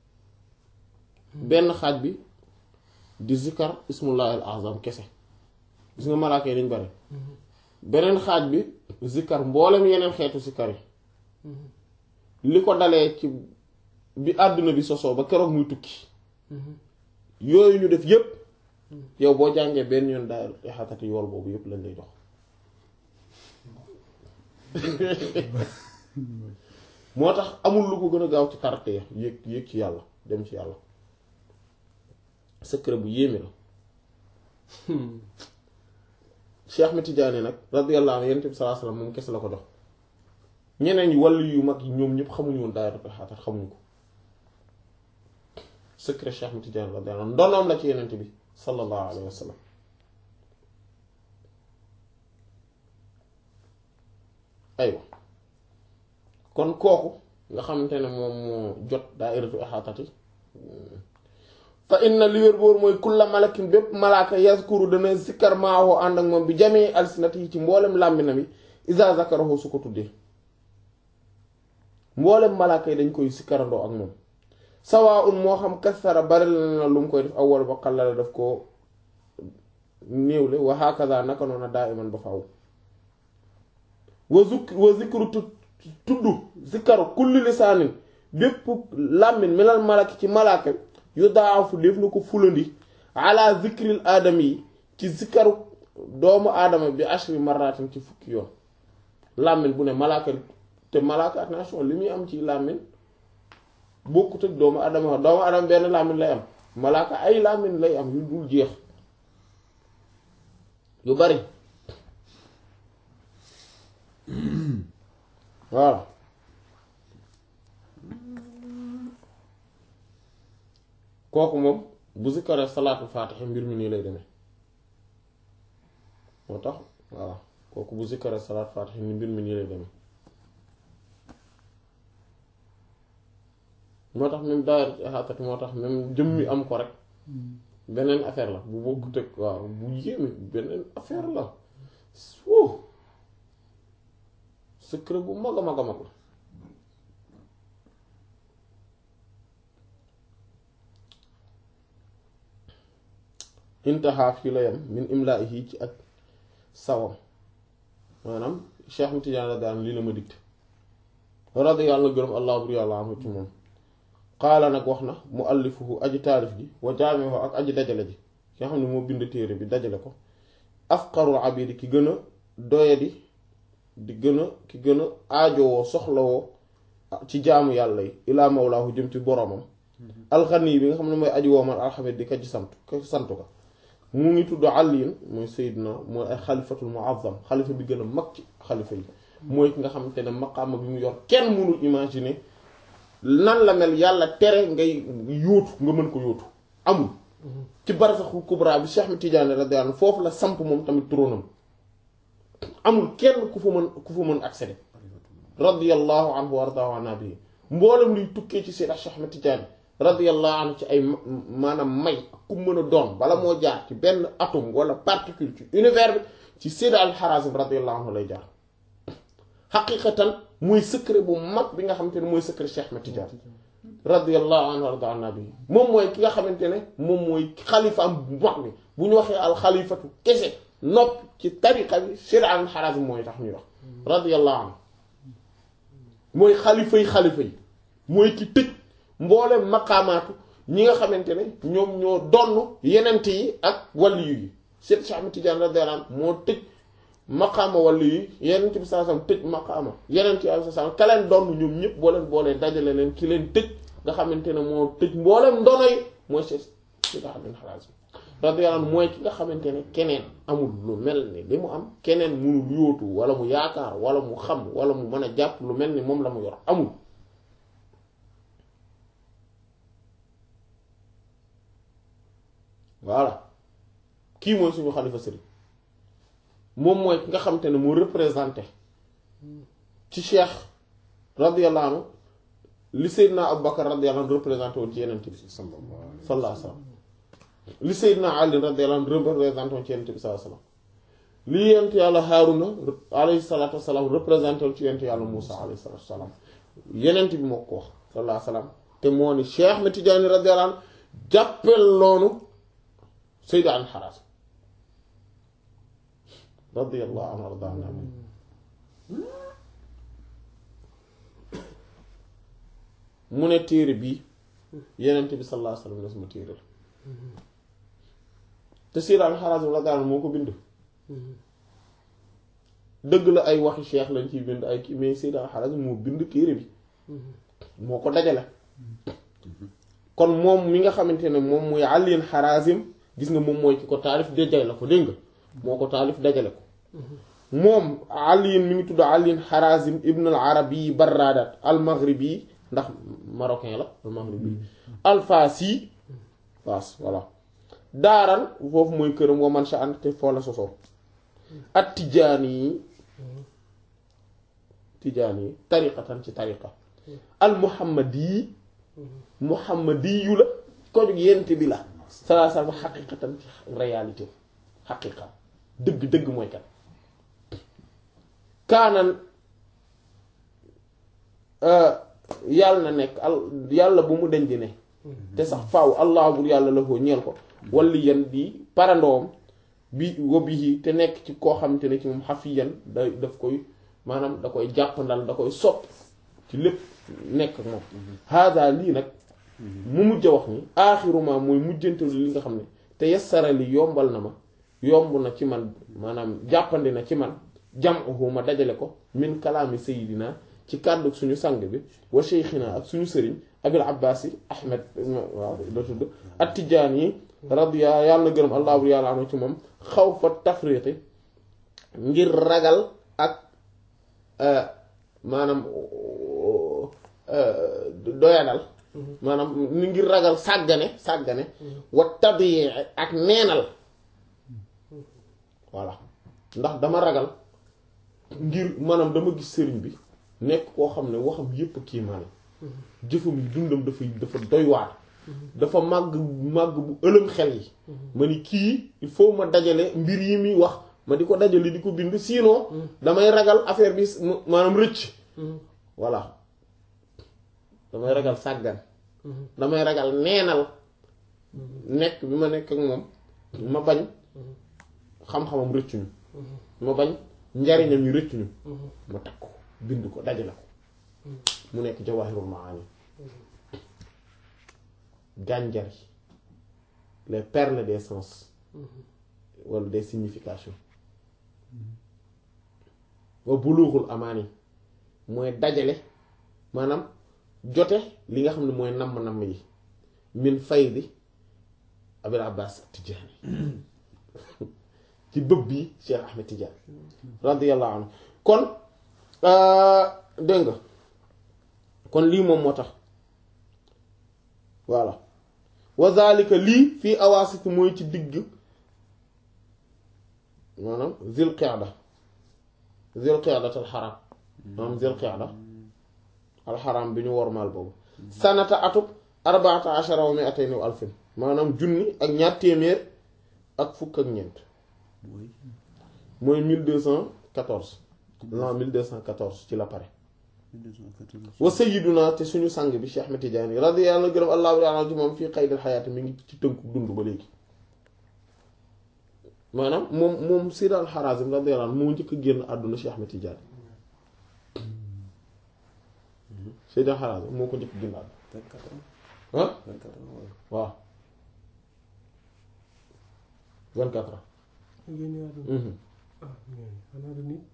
Speaker 1: benn xaaj bi di zikkar ismullahi al azam kese gis nga malaaka yi dañ bari beneen xaaj bi zikkar mboolem yeneen xeetu zikkar yi li ko dalee ci bi àdduna bi sosoo ba keroog muy tukki yooyu ñu def yépp yow boo jàngee benn yoon daay xatati yool boobu yépp lañ lay jox moo tax amul lu ko gën a gaaw ci tarte ya yéeg yéeg ci yàlla dem ci yàlla secret bu yéeme la Cheikh Ahmed Tidiane nag radiyallahu anhu yonent bi sallallahu alayhi wasallam moom kese la ko jox ñeneen ñi wàllu yu mag yi ñoom ñëpp xamuñu woon daayiratul xaatar xamuñu ko secret Cheikh Ahmed Tidiane radiyallahu anhu ndonoom la ci yonent bi sallallahu alayhi wasallam aywa kon kooku nga xamante ne moom moo jot daayiratu ixaatati fa inna li wér boor mooy kulla malakin bépp malaaka yazkuru dana zikkar maawoo ànd ak moom bi jamee alsinati yi ci mboolem làmbina bi isa zakarahu su ko tuddee mboolem malaaka yi dañ koy sikkarandoo ak moom sawaa un moo xam kasara bari la lu mu koy def awwal ba xallala daf ko néewle wa hakaza naka noona daa iman ba faaw wa zuk wa zikru tu tudd zikaru kulli lisaanin bépp làmmin minal malaki ci malaaka yu daafu def na ko fulandi ala zikril aadama yi ci zikaru doomu aadama bi ashri marratin ci fukki yoon làmmin bu ne malaaka te malaaka attention li muy am ci làmmin bokkut ak doomu adama doomu adama benn làmmiñ lay am malaaka ay làmmiñ lay am yu dul jeex yu bari voilà kooku moom bu zikkaree salaatul faatiha mbir mi nii lay demee moo tax voilà kooku bu zikkaree salaatul faatiha ni mbir mi nii lay demee moo tax même daayira ihaatat moo tax même jëm mi am ko rek beneen affaire la bu bokkut ak waaw bu yéeme beneen affaire la wuu secret bu mag a mag a mag la intaha fii la yem min imlaahi ci ak sawam maanaam Cheikh mi Tidiane la daan lii la ma dikte radi yàlla gërëm allah bur yàlla anhu ci moom qaala nag wax na mu allifuhu aji taarif ji wa jaamihu ak aji dajale ji ki nga xam ne moo bind téere bi dajale ko afqarul abidi ki gën a doyadi di gën a ki gën a aajowoo soxlawoo ci jaamu yàlla yi ilaa mawlaahu jëm ci boromam alxani bi nga xam ne mooy aji woomal alxamid di ka ci sant ka sant ko mu ngi tudd àlliin mooy Seydina mooy ay xalifatul muazzam xalifa bi gën a mag ci xalifa yi mooy ki nga xamante ne maqaama bi mu yor kenn mënul imaginer nan la mel yàlla tere ngay yóotu nga mën ko yóotu amul ci barsaxul kubra bi Cheikh Ahmed Tidiane radiyallahu anhu foofu la samp moom tamit tróonam amul kenn ku fa mën ku fa mën accéder radiyallahu anhu wa ardaahu an nabi mboolem luy tukkee ci Seydina Cheikh Ahmed Tidiane radiyallahu anhu ci ay maanaam may ku mën a doon bala moo jaar ci benn atome wala particule ci univers bi ci Seydina al-Harazim radiyallahu anhu lay jaar xaqiqatan mooy secret bu mag bi nga xamante ne mooy secret Cheikh Ahmed Tidiane radiyallahu anhu warda an nabi moom mooy ki nga xamante ne moom mooy xalifa am bu mag bi bu ñu waxee alxalifatu kese nopp ci tariqa bi Seydina al-Harazim mooy tax ñuy wax radiyallahu anhu mooy xalifa yi xalifa yi mooy ki tëj mboolem maqaamaatu ñi nga xamante ne ñoom ñoo donn yenent yi ak waliyu yi Seyd Cheikh Ahmed Tidiane radiyallahu anhu moo tëj maqaama waliyu yi yenent bi sallallahu alayhi wasallam tëj maqaama yenent yi sallallahu alayhi wasallam ka leen donn ñoom ñëpp boo leen boolee dajale leen ki leen tëj nga xamante ne moo tëj mboolem ndono yi mooy Seyd Seyd Ahmed Harazim radiyallahu anhu mooy ki nga xamante ne keneen amul lu mel ni li mu am keneen munul yóotu wala mu yaakaar wala mu xam wala mu mën a jàpp lu mel ni moom la mu yor amul voilà kii mooy suñu xalifa sëriñ moom mooy ki nga xamante ne mu représenté ci cheikh radiyallahu anhu li Seydina Abubakar radiyallahu anhu représenté woon ci yeneen bi sallallahu alayhi wa sallam li Seydina Ali radiyallahu anhu représenté woon ci yeneen bi sallallahu alayhi wa sallam li yent yàlla Haaruna alayhi salaatu wa salaam représenté woon ci yent yàlla Muusa alayhi salaatu wa salaam yeneen bi moo ko wax sallallahu alayhi wa sallam te moo ni Cheikh Ahmed Tidiane radiyallahu anhu jàppel loonu Seydina al-Harazim radiyallahu anhu warda anhu mu ne téere bii yenent bi sallallahu alayhi wasallam ne sama téere la te Seydina al-Harazim radiyallahu anhu moo ko bind dëgg la ay waxi cheikh lañ ciy bind ay kii mais Seydina al-Harazim moo bind téere bi moo ko dajale kon moom mi nga xamante ne moom muy Aliin Harazim gis nga moom mooy ki ko taalif dajale la ko dégg nga moo ko taalif dajale ko moom aliin mi ngi tudd aliin harazim ibn al arabi barradat al maghribi ndax marocain la al maghribi al fasi faas voilà daaran foofu mooy këram wa man sha an te foo la sosoo at tijaani yi tijaani yi tariqatan ci tariqa al muhammadi muhammadiyu la ko jóg yent bi la salaa sallam xaqiqatan ci réalité xaqiqa dëgg dëgg mooy kat kaanan yàlla na nekk al yàlla bu mu deñ di ne te sax faaw allah bur yàlla la ko ñeel ko walli yan di parandoom bi wobihi te nekk ci koo xamante ne ci moom xafiyan da daf koy maanaam da koy jàppandal da koy sopp ci lépp nekk ak moom hada lii nag mu mujj a wax ni aaxiruma mooy mujjantalu li nga xam ne te yassara li yombal na ma yomb na ci man maanaam jàppandi na ci man jam'uhu ma dajale ko min kalaami sayidina ci kàddu suñu sang bi wa sheykhina ak suñu sëriñ abil abbaasi ahmed waaw da tudd at-tijaani radiya yàlla na gërëm allahu yàlla anu ci moom xaw fa tafriqi ngir ragal ak maanaam doyadal maanaam ni ngir ragal sàggane sàggane wa tabii ak neenal voilà ndax dama ragal ngir maanaam dama gis sëriñ bi nekk koo xam ne waxam yépp kii maanaam jëfam yi dundam dafa dafa doy waar dafa màgg màgg bu ëlëm xel yi ma ni kii il faut ma dajale mbir yi muy wax ma di ko dajale di ko bind sinon damay ragal affaire bi maanaam rëcc voilà damay ragal sàggan damay ragal neenal nekk bi ma nekk ak moom ma bañ xam-xamam rëccuñu ma bañ njariñam yi rëccuñu ma takk ko bind ko dajale ko mu nekk jawahirul maani gànjar yi les perles des sens wala des significations wa bulughul amaani mooy dajale maanaam jote li nga xam ne mooy namm-namm yi min faydi abil abbas tijaani ci bëb bi cheikh ahmed tijaani radiyallahu anhu kon dégg nga kon lii moom moo tax voilà wa zalika lii fii awaasit mooy ci digg maanaam zil qiyada zil qiyada al xaram maanaam zil qiyada al xaram bi ñu wormaal boobu sanata atub arbaata ashara wa mi'atayn wa alfin maanaam junni ak ñaar téeméer ak fukk ak ñeent mooy mille deux cent quatorze l'an mille deux cent quatorze ci la pare wa sayyiduna te suñu sang bi Cheikh Ahmed Tidiane radiyallahu gërëm allahu ta'ala ci moom fii qaydil xayaati mi ngi ci tënku dund ba léegi maanaam moom moom Sayyid al-Harazim radiyallahu anhu moo njëkk a génn àdduna Cheikh Ahmed Tidiane Sayyid al-Harazim moo ko njëkk a génn àdduna ah waaw vingt-quatre ans
Speaker 4: ah xanaa du nit.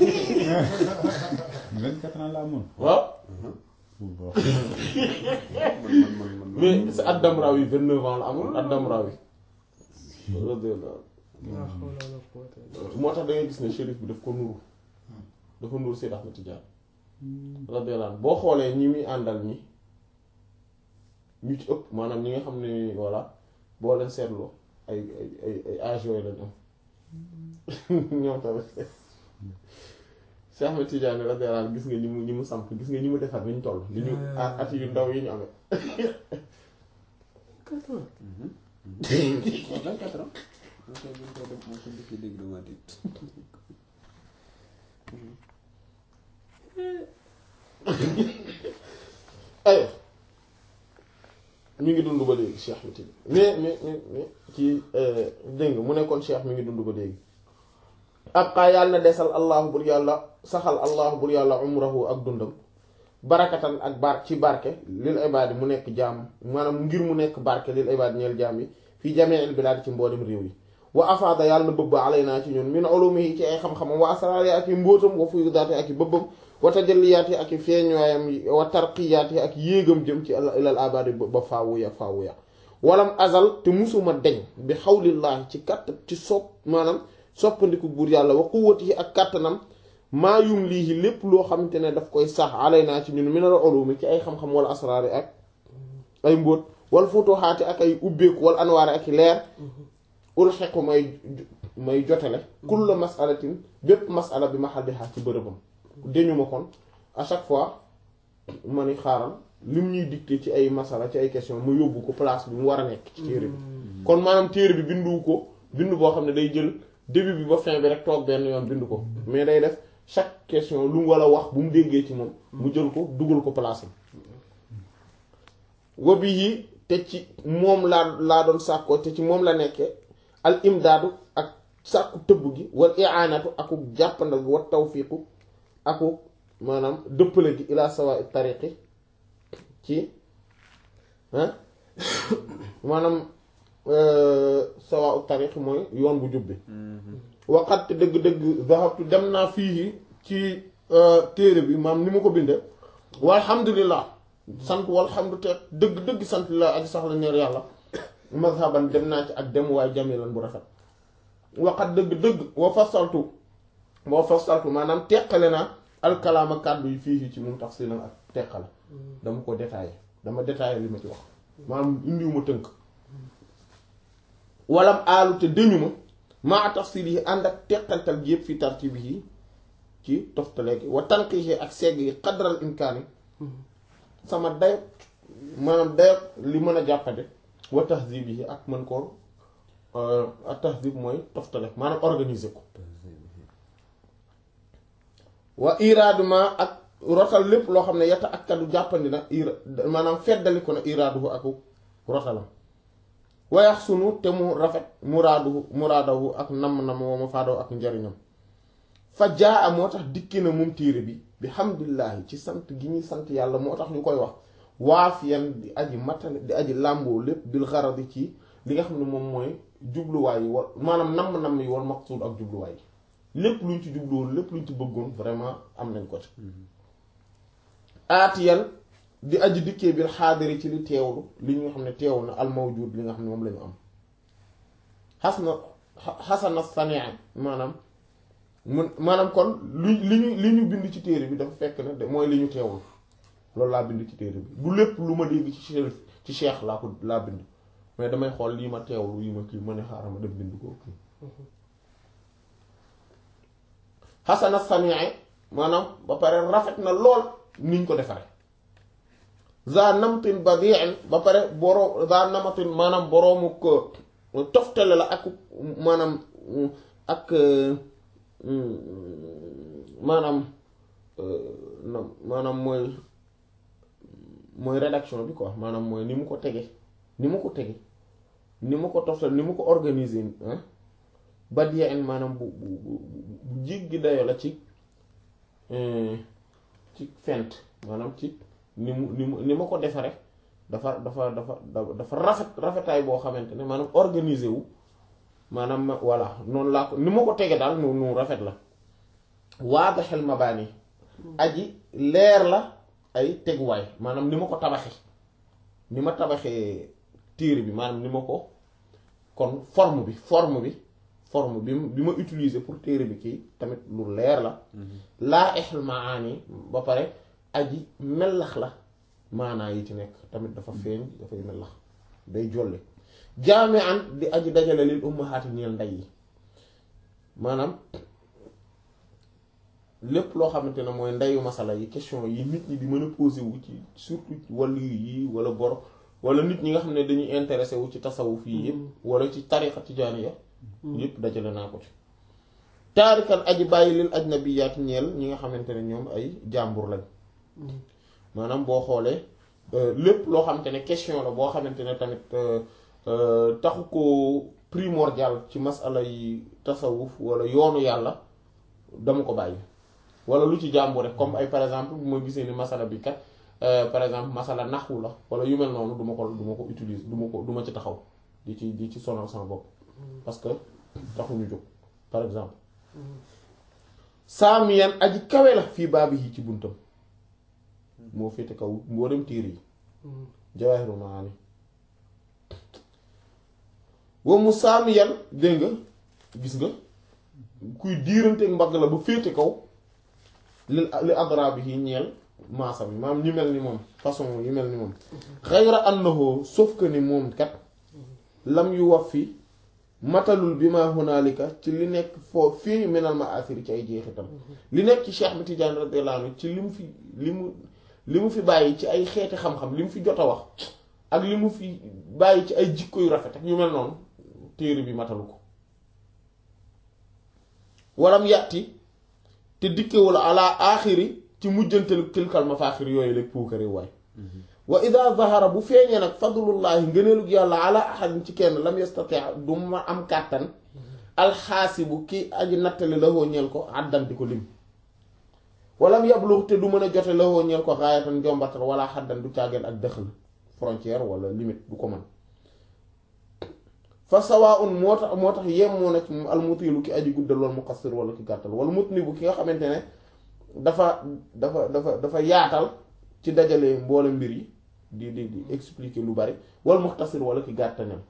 Speaker 3: 24 ans la amoon.
Speaker 1: waaw
Speaker 3: bon.
Speaker 1: mais sa ad-Damrawi vingt-neuf ans la amul ad-Damrawi radiyallahu
Speaker 4: ah xoolal la poté.
Speaker 1: moo tax da ngay gis ne shérif bi daf ko nuru dafa nuru Seyd Ahmed Tidiane radiyallahu anhu boo xoolee ñi muy àndal ñi ñu ci ëpp maanaam ñi nga xam ne voilà boo leen seetloo ay ay ay ay âge yooyu lañ am ñoom tamit Seyd Ahmed Tidiane radiyallahu anhu gis nga ñi mu ñi mu samp gis nga ñi mu defar ni ñu toll li ñu at at yu ndaw yi ñu amee
Speaker 4: quatre ans.
Speaker 2: waaw 24 ans. moo koy bu ñu koy def moo ko njëkkee dégg dama tiit.
Speaker 1: ay mi ngi dund ba léegi Cheikh bi tamit mais mais mais mais ci dégg nga mu nekkoon Cheikh mi ngi dund ba léegi abqaa yàlla na desal allahu bur yàlla saxal allahu bur yàlla umrahu ak dundam barakatan ak bar ci barke lil ibaadi mu nekk jaam maanaam ngir mu nekk barke lil ibaadi ñeel jaam yi fii jamiil bilaad ci mboolem réew yi wa afaada yàlla na bëbb alaynaa ci ñun min ulumihi ci ay xam-xamam wa asraari ak i mbóotam wa fuyudaati ak i bëbbam wa tajalliyaati ak i feeñuwaayam wa tarqiyaati ak yéegam jëm ci ilal abadi ba faawuya faawuya walam azal te musuma deñ bi xawlillaahi ci katt ci sopp maanaam soppandiku buur yàlla wa quwwatihi ak kàttanam maa yum lii lépp loo xamante ne daf koy sax alaynaa ci ñun minal ulumi ci ay xam-xam wala asraari ak ay mbóot wal futuhaati ak ay ubbeeku wal anwaari ak i leer ulxequ may may jotale kulla masalatin bépp masala bi mahalliha ci bërëbam dañu ma kon à chaque fois ma ni xaaral lim ñuy dicté ci ay masala ci ay question ma yóbbu ko place bi mu war a nekk ci téere bi kon maanaam téere bi bindu ko bindu boo xam ne day jël début bi ba fin bi rek toog benn yoon bindu ko mais day def chaque question lu mu war a wax bu mu déggee ci moom mu jël ko dugal ko place am wabi yi te ci moom laa laa doon sàkkoo te ci moom la nekkee al imdaadu ak sàkku tëbb gi wal i'anatu aku jàppandal gi wa tawfiqu aku maanaam dëppale gi ila sawa tariqi ci ah maanaam sawa tariqi mooy yoon bu jubbi waqat dëgg-dëgg zahabtu dem naa fii ci téere bi maam ni ma ko binde walhamdulillah sant walhamdu te dëgg-dëgg sant la aji sax la neer yàlla mazhaban dem naa ci ak dem waaye jamilan bu rafet waxat dëgg-dëgg wa fasaltu wa fasaltu maanaam teqale naa alkalaama kàddu yi fii ci moom tafsilan ak teqale dama ko détaillé dama détaillé li ma ci wax maanaam indiwuma tënk walam aalu te dëñu ma maa tafsil yi ànd ak teqaltal gi yëpp fi tartibi yi ci toftale gi wa tanqihi ak segg yi qadral imkaani sama dayot maanaam dayot li mën a jàppande wa tahzib yi ak mën koo ak tahzib mooy toftale maanaam organiser ko wa iraadu ma ak rotal lépp loo xam ne yata ak kaddu jàppandi na ira maanaam feddali ko na iraaduhu ak rotalam wayax sunu te mu rafet muraaduhu muraadahu ak namm-namm wa ma faadaw ak njariñam fa jaa a moo tax dikki na moom téere bi bi hamdulillahi ci sant gi ñuy sant yàlla moo tax ñu koy wax waafiyan di aji matale di aji làmboo lépp bil xaradi ci li nga xam ne moom mooy jubluwaay yi wa maanaam namm-namm yi wal maqsuud ak jubluwaay yi lépp luñ ci jubluwoon lépp luñ ci bëggoon vraiment am nañ ko ci aatiyan di aji dikkee bil xaadiri ci li teewlu li nga xam ne teew na al mawjud li nga xam ne moom la ñu am xas na xasana sania maanaam mun maanaam kon li li ñu li ñu bind ci téere bi dafa fekk ne mooy li ñu teewlu loolu laa bind ci téere bi du lépp lu ma dégg ci cheikh ci cheikh laa ko laa bind mais damay xool lii ma teewlu yi ma kii ma ne xaaral ma dem bind ko kii xasana sania maanaam ba pare rafet na lool niñ ko defaree za namtin badi'in ba pare boroo za namatin maanaam boroomu ko toftale la ak maanaam ak maanaam maanaam mooy mooy rédaction bi quoi maanaam mooy ni mu ko tege ni mu ko tege ni mu ko toftale ni mu ko organiser badi'in maanaam bu bu bu jéggi dayo la ci ci fent maanaam ci ni mu ni mu ni ma ko defare dafa dafa dafa dafa rafet rafetaay boo xamante ne maanaam organisé wu maanaam ma voilà noonu laa ko ni ma ko tege daal nu nu rafet la waadaxel mabaani aji leer la ay teguwaay maanaam ni ma ko tabaxe ni ma tabaxee téere bi maanaam ni ma ko kon forme bi forme bi forme bi bi ma utiliser pour téere bi kii tamit lu leer la laa exel maani ba pare aji mellax la maanaa yi ci nekk tamit dafa feeñ dafay mellax day jolle jaame an di aji dajale lil ummahaati ñeel ndey yi maanaam lépp loo xamante ne mooy ndeyu masala yi question yi nit ñi di mën a posé wu ci surtout wàllu yi wala bor wala nit ñi nga xam ne dañuy intéressé wu ci tasawuf yi yëpp wala ci tariqa tijaaniya yëpp dajale naa ko ci taarikan aji bàyyi lil ajnabiyaat ñeel ñi nga xamante ne ñoom ay jàmbur lañ maanaam boo xoolee lépp loo xamante ne question la boo xamante ne tamit taxu ko primordial ci masala yi tasawuf wala yoonu yàlla dama ko bàyyi wala lu ci jàmbur rek comme ay par exemple bu ma gisee ni masala bi kat par exemple masala naxwu la wala yu mel noonu du ma ko du ma ko utiliser du ma ko du ma ci taxaw di ci di ci sonal sama bopp parce que taxuñu jóg par exemple saamiyan aji kawe la fii baabi yi ci buntam moo féete kaw mboolem tiir yi jawaahiru maani wa mu saamiyan dégg nga gis nga kuy diiranteeg mbagg la ba féete kaw li li adrabi yi ñeel maasa bi maam ñu mel ni moom façon yu mel ni moom xayra annahu sauf que ni moom kat lam yu waf fi matalul bi ma hunaalika ci li nekk foo fii minal ma asiri ci ay jeexitam li nekk ci Cheikh bi Tidiane radiyallahu anhu ci li mu fi li mu li mu fi bàyyi ci ay xeeti xam-xam li mu fi jot a wax ak li mu fi bàyyi ci ay jikko yu rafet ak yu mel noonu téere bi matalu ko waram yàtti te dikkewul ala aaxiri ci mujjantal tilkal mafaaxir yooyu la puukare waay wa ida zahara bu feeñee nag fadlullahi ngëneelug yàlla ala ahadin ci kenn lam yastati du ma am kàttan alxaasibu ki aji nattali la hoo ñeel ko àddan di ko lim walam yablux te du mën a jote la hoo ñeel ko raayatan njombatal wala xaddan du caageen ak dëxal frontière wala limite du ko mën fa sawaun moo tax moo tax yemoo na ci moom almutilu ki aji guddal wala muqassir wala ki gàttal wala mutni bu ki nga xamante ne dafa dafa dafa dafa yaatal ci dajale mboole mbir yi di di di expliquer lu bari wal muxtasir wala ki gàttanem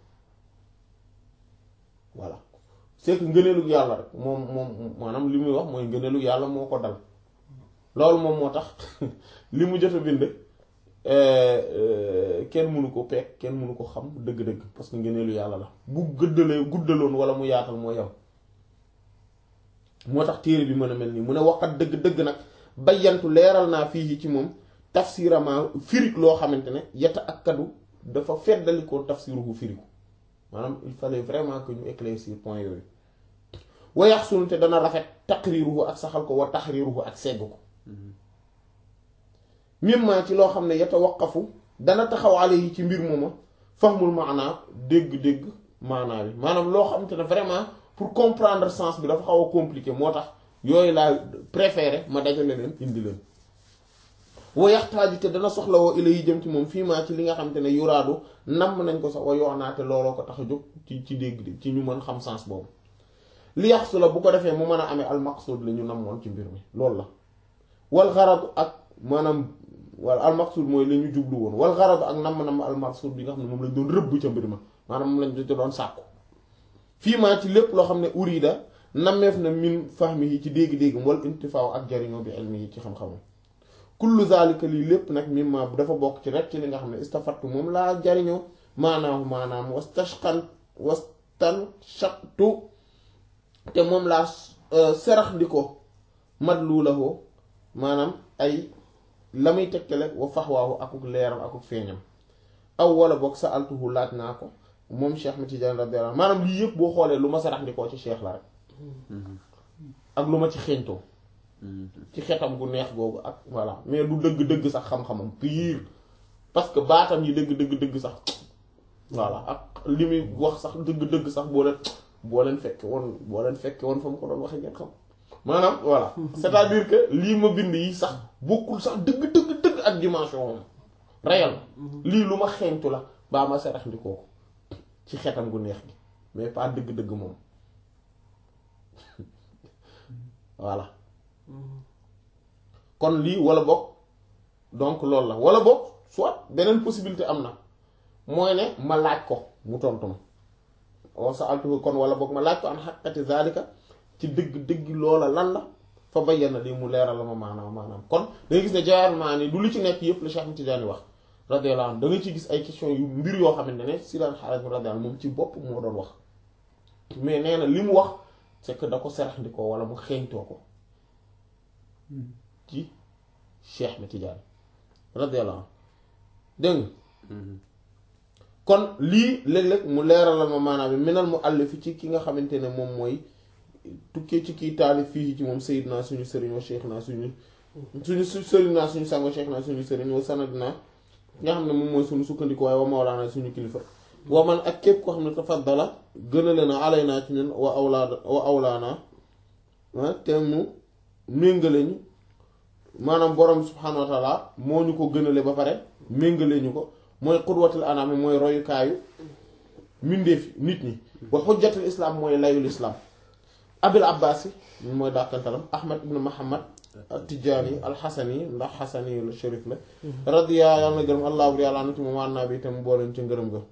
Speaker 1: voilà c'est que ngëneelu yàlla rek moom moom maanaam li muy wax mooy ngëneelu yàlla moo ko dal loolu moom moo tax li mu jot a bind kenn mënu ko peek kenn mënu ko xam dëgg-dëgg parce que ngëneelu yàlla la bu gëddalee guddaloon wala mu yaatal moo yem moo tax téere bi mën a mel nii mu ne waxat dëgg-dëgg nag bayyantu leeral naa fii ci moom tafsirama firig loo xamante ne yeta ak kaddu dafa feddalikoo tafsiruhu firiku maanaam il fallait vraiment que ñu éclaircir point yooyu wayax sunu te dana rafet taqriruhu ak saxal ko wa taxriruhu ak segg ko mimma ci loo xam ne yeta waqafu dana taxawale yi ci mbir mooma fahmul maanaa dégg-dégg maanaa bi maanaam loo xamante ne vraiment pour comprendre sens bi dafa xaw a compliqué moo tax yooyu laa préféré ma dajale leen indi leen wa yaxtaaju te dana soxla woo ila yi jëm ci moom fii maa ci li nga xamante ne yuraadu namm nañ ko sax wa yoonaate looloo ko tax a jóg ci ci dégg ci ñu mën xam sens boobu li yaxsu la bu ko defee mu mën a amee al maqsud la ñu namoon ci mbir mi loolu la wal xaradu ak maanaam wala al maqsud mooy la ñu jublu woon wal xaradu ak namm namm al maqsud bi nga xam ne moom lañ doon rëbb ca mbir ma maanaam moom lañ ci doon sàkku fii maa ci lépp loo xam ne urida nammeef na min fahmihi ci dégg-déggam wal intifaaw ak jariñoo bi ilmihi ci xam-xamam kullu zalika lii lépp nag mimma dafa bokk ci rek ci li nga xam ne istafattu moom laa jariñoo maanaahu maanaam wastashqan wastanshaqtu te moom laa serax di ko madluulahu maanaam ay la muy tegtale wa faxwaahu akuk leeram akuk feeñam aw wala boog sa altuhu laaj naa ko moom Cheikh ma Tidiane radiyallahu maanaam lii yëpp boo xoolee lu ma sarax di koo ci Cheikh la rek ak lu ma ci xeeñtoo ci xetam gu neex googu ak voilà mais du dëgg-dëgg sax xam-xamam pire parce que baatam yi dëgg-dëgg-dëgg sax voilà ak li muy wax sax dëgg-dëgg sax boo leen boo leen fekke woon boo leen fekke woon fa mu ko doon waxee ngeen xam maanaam voilà c'est-à-dire que lii ma bind yi sax bokkul sax dëgg-dëgg-dëgg ak dimension moom réel lii lu ma xeeñtu la baa ma sarax ndikoo ko ci xetam gu neex gi mais pas dëgg-dëgg moom voilà kon lii wala boog donc loolu la wala boog soit beneen possibilité am na mooy ne ma laaj ko mu tontu ma oo sa altu kon wala boog ma laaj ko an xaqati zalika ci dëgg dëgg loola lan la fa bayyana lii mu leeral la ma maanaam maanaam kon da nga gis ne jawaar maa ni du lu ci nekk yépp la Cheikh Tidiane wax radiyallahu anhu da nga ci gis ay question yu mbir yoo xamante ne si daan xaaral radiyallahu moom ci bopp moo doon wax mais nee na li mu wax c'est que da ko serax ndikoo wala mu xeeñtoo ko ci Cheikh na Tidiane radiyallahu anhu dégg nga kon lii léeg-léeg mu leeralal ma maanaam bi minal mu àllif ci ki nga xamante ne moom mooy tukkee ci kii taalif fii ci moom Seydina suñu sëriñ wa Cheikh naa suñu suñu su sëriñ naa suñu sango Cheikh naa suñu sëriñ wa sanad naa nga xam ne moom mooy suñu sukkandiku waaye wa mawlaana suñu kilifa wa man ak képp koo xam ne tafaddala gënale na alay naa ci ñun wa awlaada wa awlaana te mu méngale ñu maanaam borom subhaanahu wa taala moo ñu ko gënale ba pare méngale ñu ko mooy qudwatul anam mooy royukaayu mbindeef nit ñi wa xujjatul islam mooy layul islam abil abbas yi mooy dàkkantalam ahmad ibn muhammad tijaani alxasani ndax xasani la sharif la radiya yàlla na gërëm allah bur yàlla anati moom wànnaa bi itam booleen ci ngërëm ga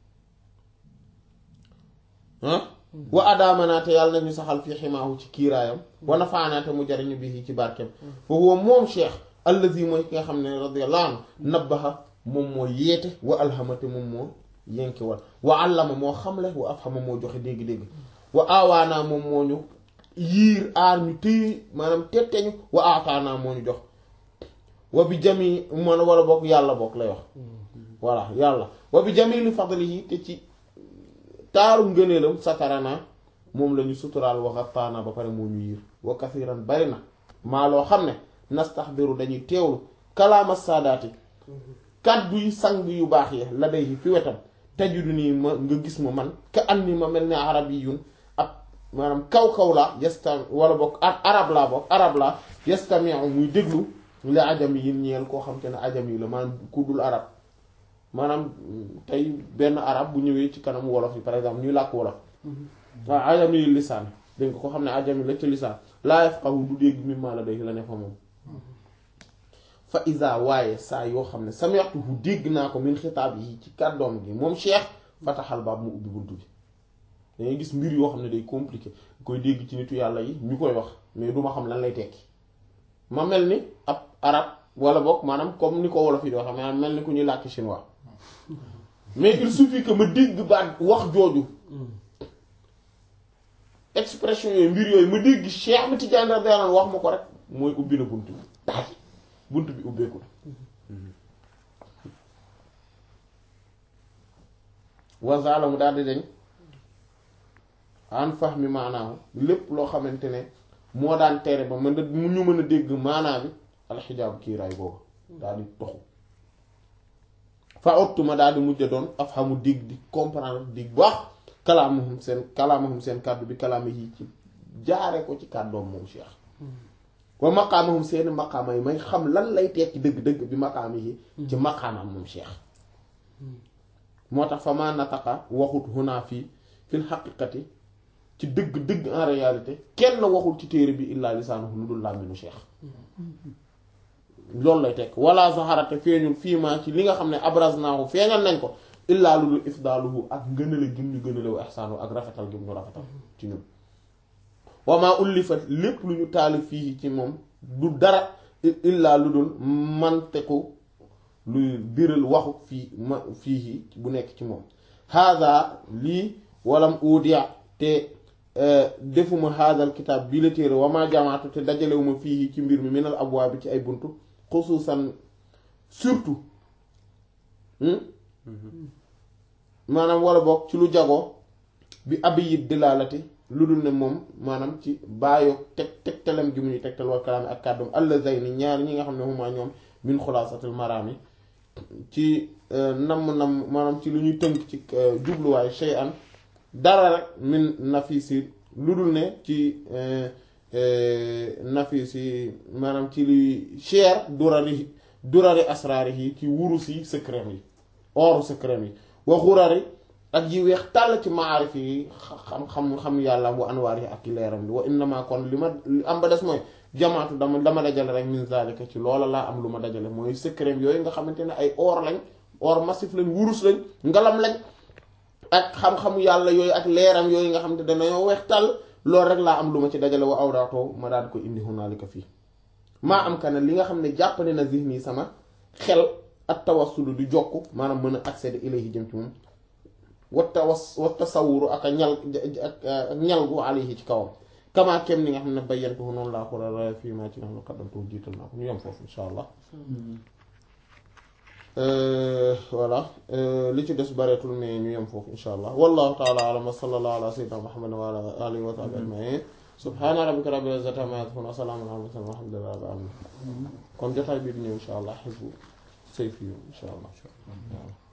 Speaker 1: ah wa adaamanaate yàlla nañu saxal fi ximaahu ci kiiraayam wa nafaanaate mu jariñu bii ci barkeem fa huwa moom cheikh allazi mooy ki nga xam ne radiyallahu anhu nabbaha moom moo yeete wa alhamate moom moo yenki wal wa allama moo xamle wa afhama moo joxe dégg-dégg wa aawaanaa moom moo ñu yiir aar ñu téye maanaam tetteñu wa aataanaa moo ñu jox wa bi jami man wala bokk yàlla bokk lay wax voilà yàlla wa bi jamili fadlihi te ci taaru ngëneelam satarana moom la ñu suturaal waxataana ba pare moo ñu yiir wa kathiran bari na maa loo xam ne nastaxdiru dañuy teewlu kalaama saadaati kàddu yi sang yu baax yi la day fi wetam tajudu nii ma nga gis ma man ka an ni ma mel ne arab yi yun ab maanaam kaw-kaw laa yesta wala bokk arab laa bokk arab laa yestamiu muy déglu la ajam yi ñeel koo xam te ne ajam yi la maanaam ku dul arab maanaam tey benn arab bu ñëwee ci kanam wolof yi par exemple ñuy làkk wolof waaw ajam yi lisaan dégg nga ko xam ne ajam yi la ci lisaan laa yafqahu du dégg mimma la day la ne fa moom fa isa waaye saa yoo xam ne sami'tuhu dégg naa ko min xitaab yi ci kàddoom gi moom cheikh fataxal baab mu ubbi buntu bi dangay gis mbir yoo xam ne day compliqué koy dégg ci nitu yàlla yi ñu koy wax mais duma xam lan lay tekki ma mel ni ab arab wala boog maanaam comme ni ko wolof yi di wax maanaam mel ni ku ñuy làkk chinois mais il suffit que ma dégg baat wax jooju expression yooyu mbir yooyu ma dégg Cheikh Ahmed Tidiane radiyallahu anhu wax ma ko rek mooy ubbi na bunt bi daal bunt bi ubbeeku na wazaala mu daal di dañ an fahmi maanaahu lépp loo xamante ne moo daan tere ba mën mu ñu mën a dégg maanaa bi alxijaabu kiiraay boobu daal di toxu fa ottuma daal di mujj doon af xamu dégg di comprendre di baax kalaamahum seen kalaamahum seen kàddu bi kalaama yi ci jaare ko ci kàddoom moom Cheikh wa maqaamahum seen maqaama yi may xam lan lay tekki dëgg-dëgg bi maqaama yi ci maqaamam moom Cheikh moo tax fa ma nataqa waxut hunaa fii fil xaqiqati ci dëgg-dëgg en réalité kenn waxul ci téere bi illaa lisaanuhu lu dul làmminu Cheikh loolu lay tekk wala zaharate feeñul fii maa ci li nga xam ne abraznaahu feeñal nañ ko illaa lu dul ifdaaluhu ak ngënale gim ñu gënale wa ihsaanu ak rafetal gim ñu rafetal ci ñun wamaa ullifat lépp lu ñu taalif fii ci moom du dara illaa lu dul manteku luy biral waxu fii ma fii bu nekk ci moom haada lii walam udia te defuma haadal kitaab bii la téere wamaa jamaatu te dajalewuma fii ci mbir mi minal abwaab bi ci ay buntu xusuusan surtout maanaam wala boog ci lu jagoo bi abiyit dilaalati lu dul ne moom maanaam ci bàyyoo teg tegtalam gi mu ñu tegtal wa kalaami ak kàddum allazayni ñaar ñi nga xam ne huma ñoom min xulaasatil maraami ci namm namm maanaam ci lu ñuy tënk ci jubluwaay shay'an dara rek min nafisi lu dul ne ci nafisi maanaam ci luy cher durari durari asraari yi ci wurus yi secret yi oru secret yi wa xurari ak yi weex tàll ci maarif yi xam xam xam yàlla bu anwaar yi ak i leeram li wa innama kon li ma li am ba des mooy jamaatu dama dama dajale rek min zalika ci loola laa am lu ma dajale mooy secret yooyu nga xamante ne ay or lañ or massif lañ wurus lañ ngalam lañ ak xam-xamu yàlla yooyu ak leeram yooyu nga xam ne dañoo weex tàll loolu rek laa am lu ma ci dajale wa awdaatoo ma daal di ko indi hunaalika fii maa am ka ne li nga xam ne jàppale na zihni sama xel ak tawassulu di jokk maanaam mën a accéder ilayhi jëm ci moom wa tawas wa tasawuru ak a ñal ak ñal gu alayhi ci kawam kamaa kem ni nga xam ne bayyantuhu noonu laa ko la fii maa ci nga xam ne qaddamtuhu jiital naa ko ñu yem foofu insha allah voilà li ci des bareetul mais ñu yem foofu insha allah wallahu taala alam wa sallallahu ala sayyidina muhammadin wa ala alihi wa sahbihi ajmain subhana rabbika rabbil izzati amma yasifun wa salamun ala mursalin walhamdulillahi rabbil alamin kon jotaay bii di ñëw insha allah xisbu sayfi insha allah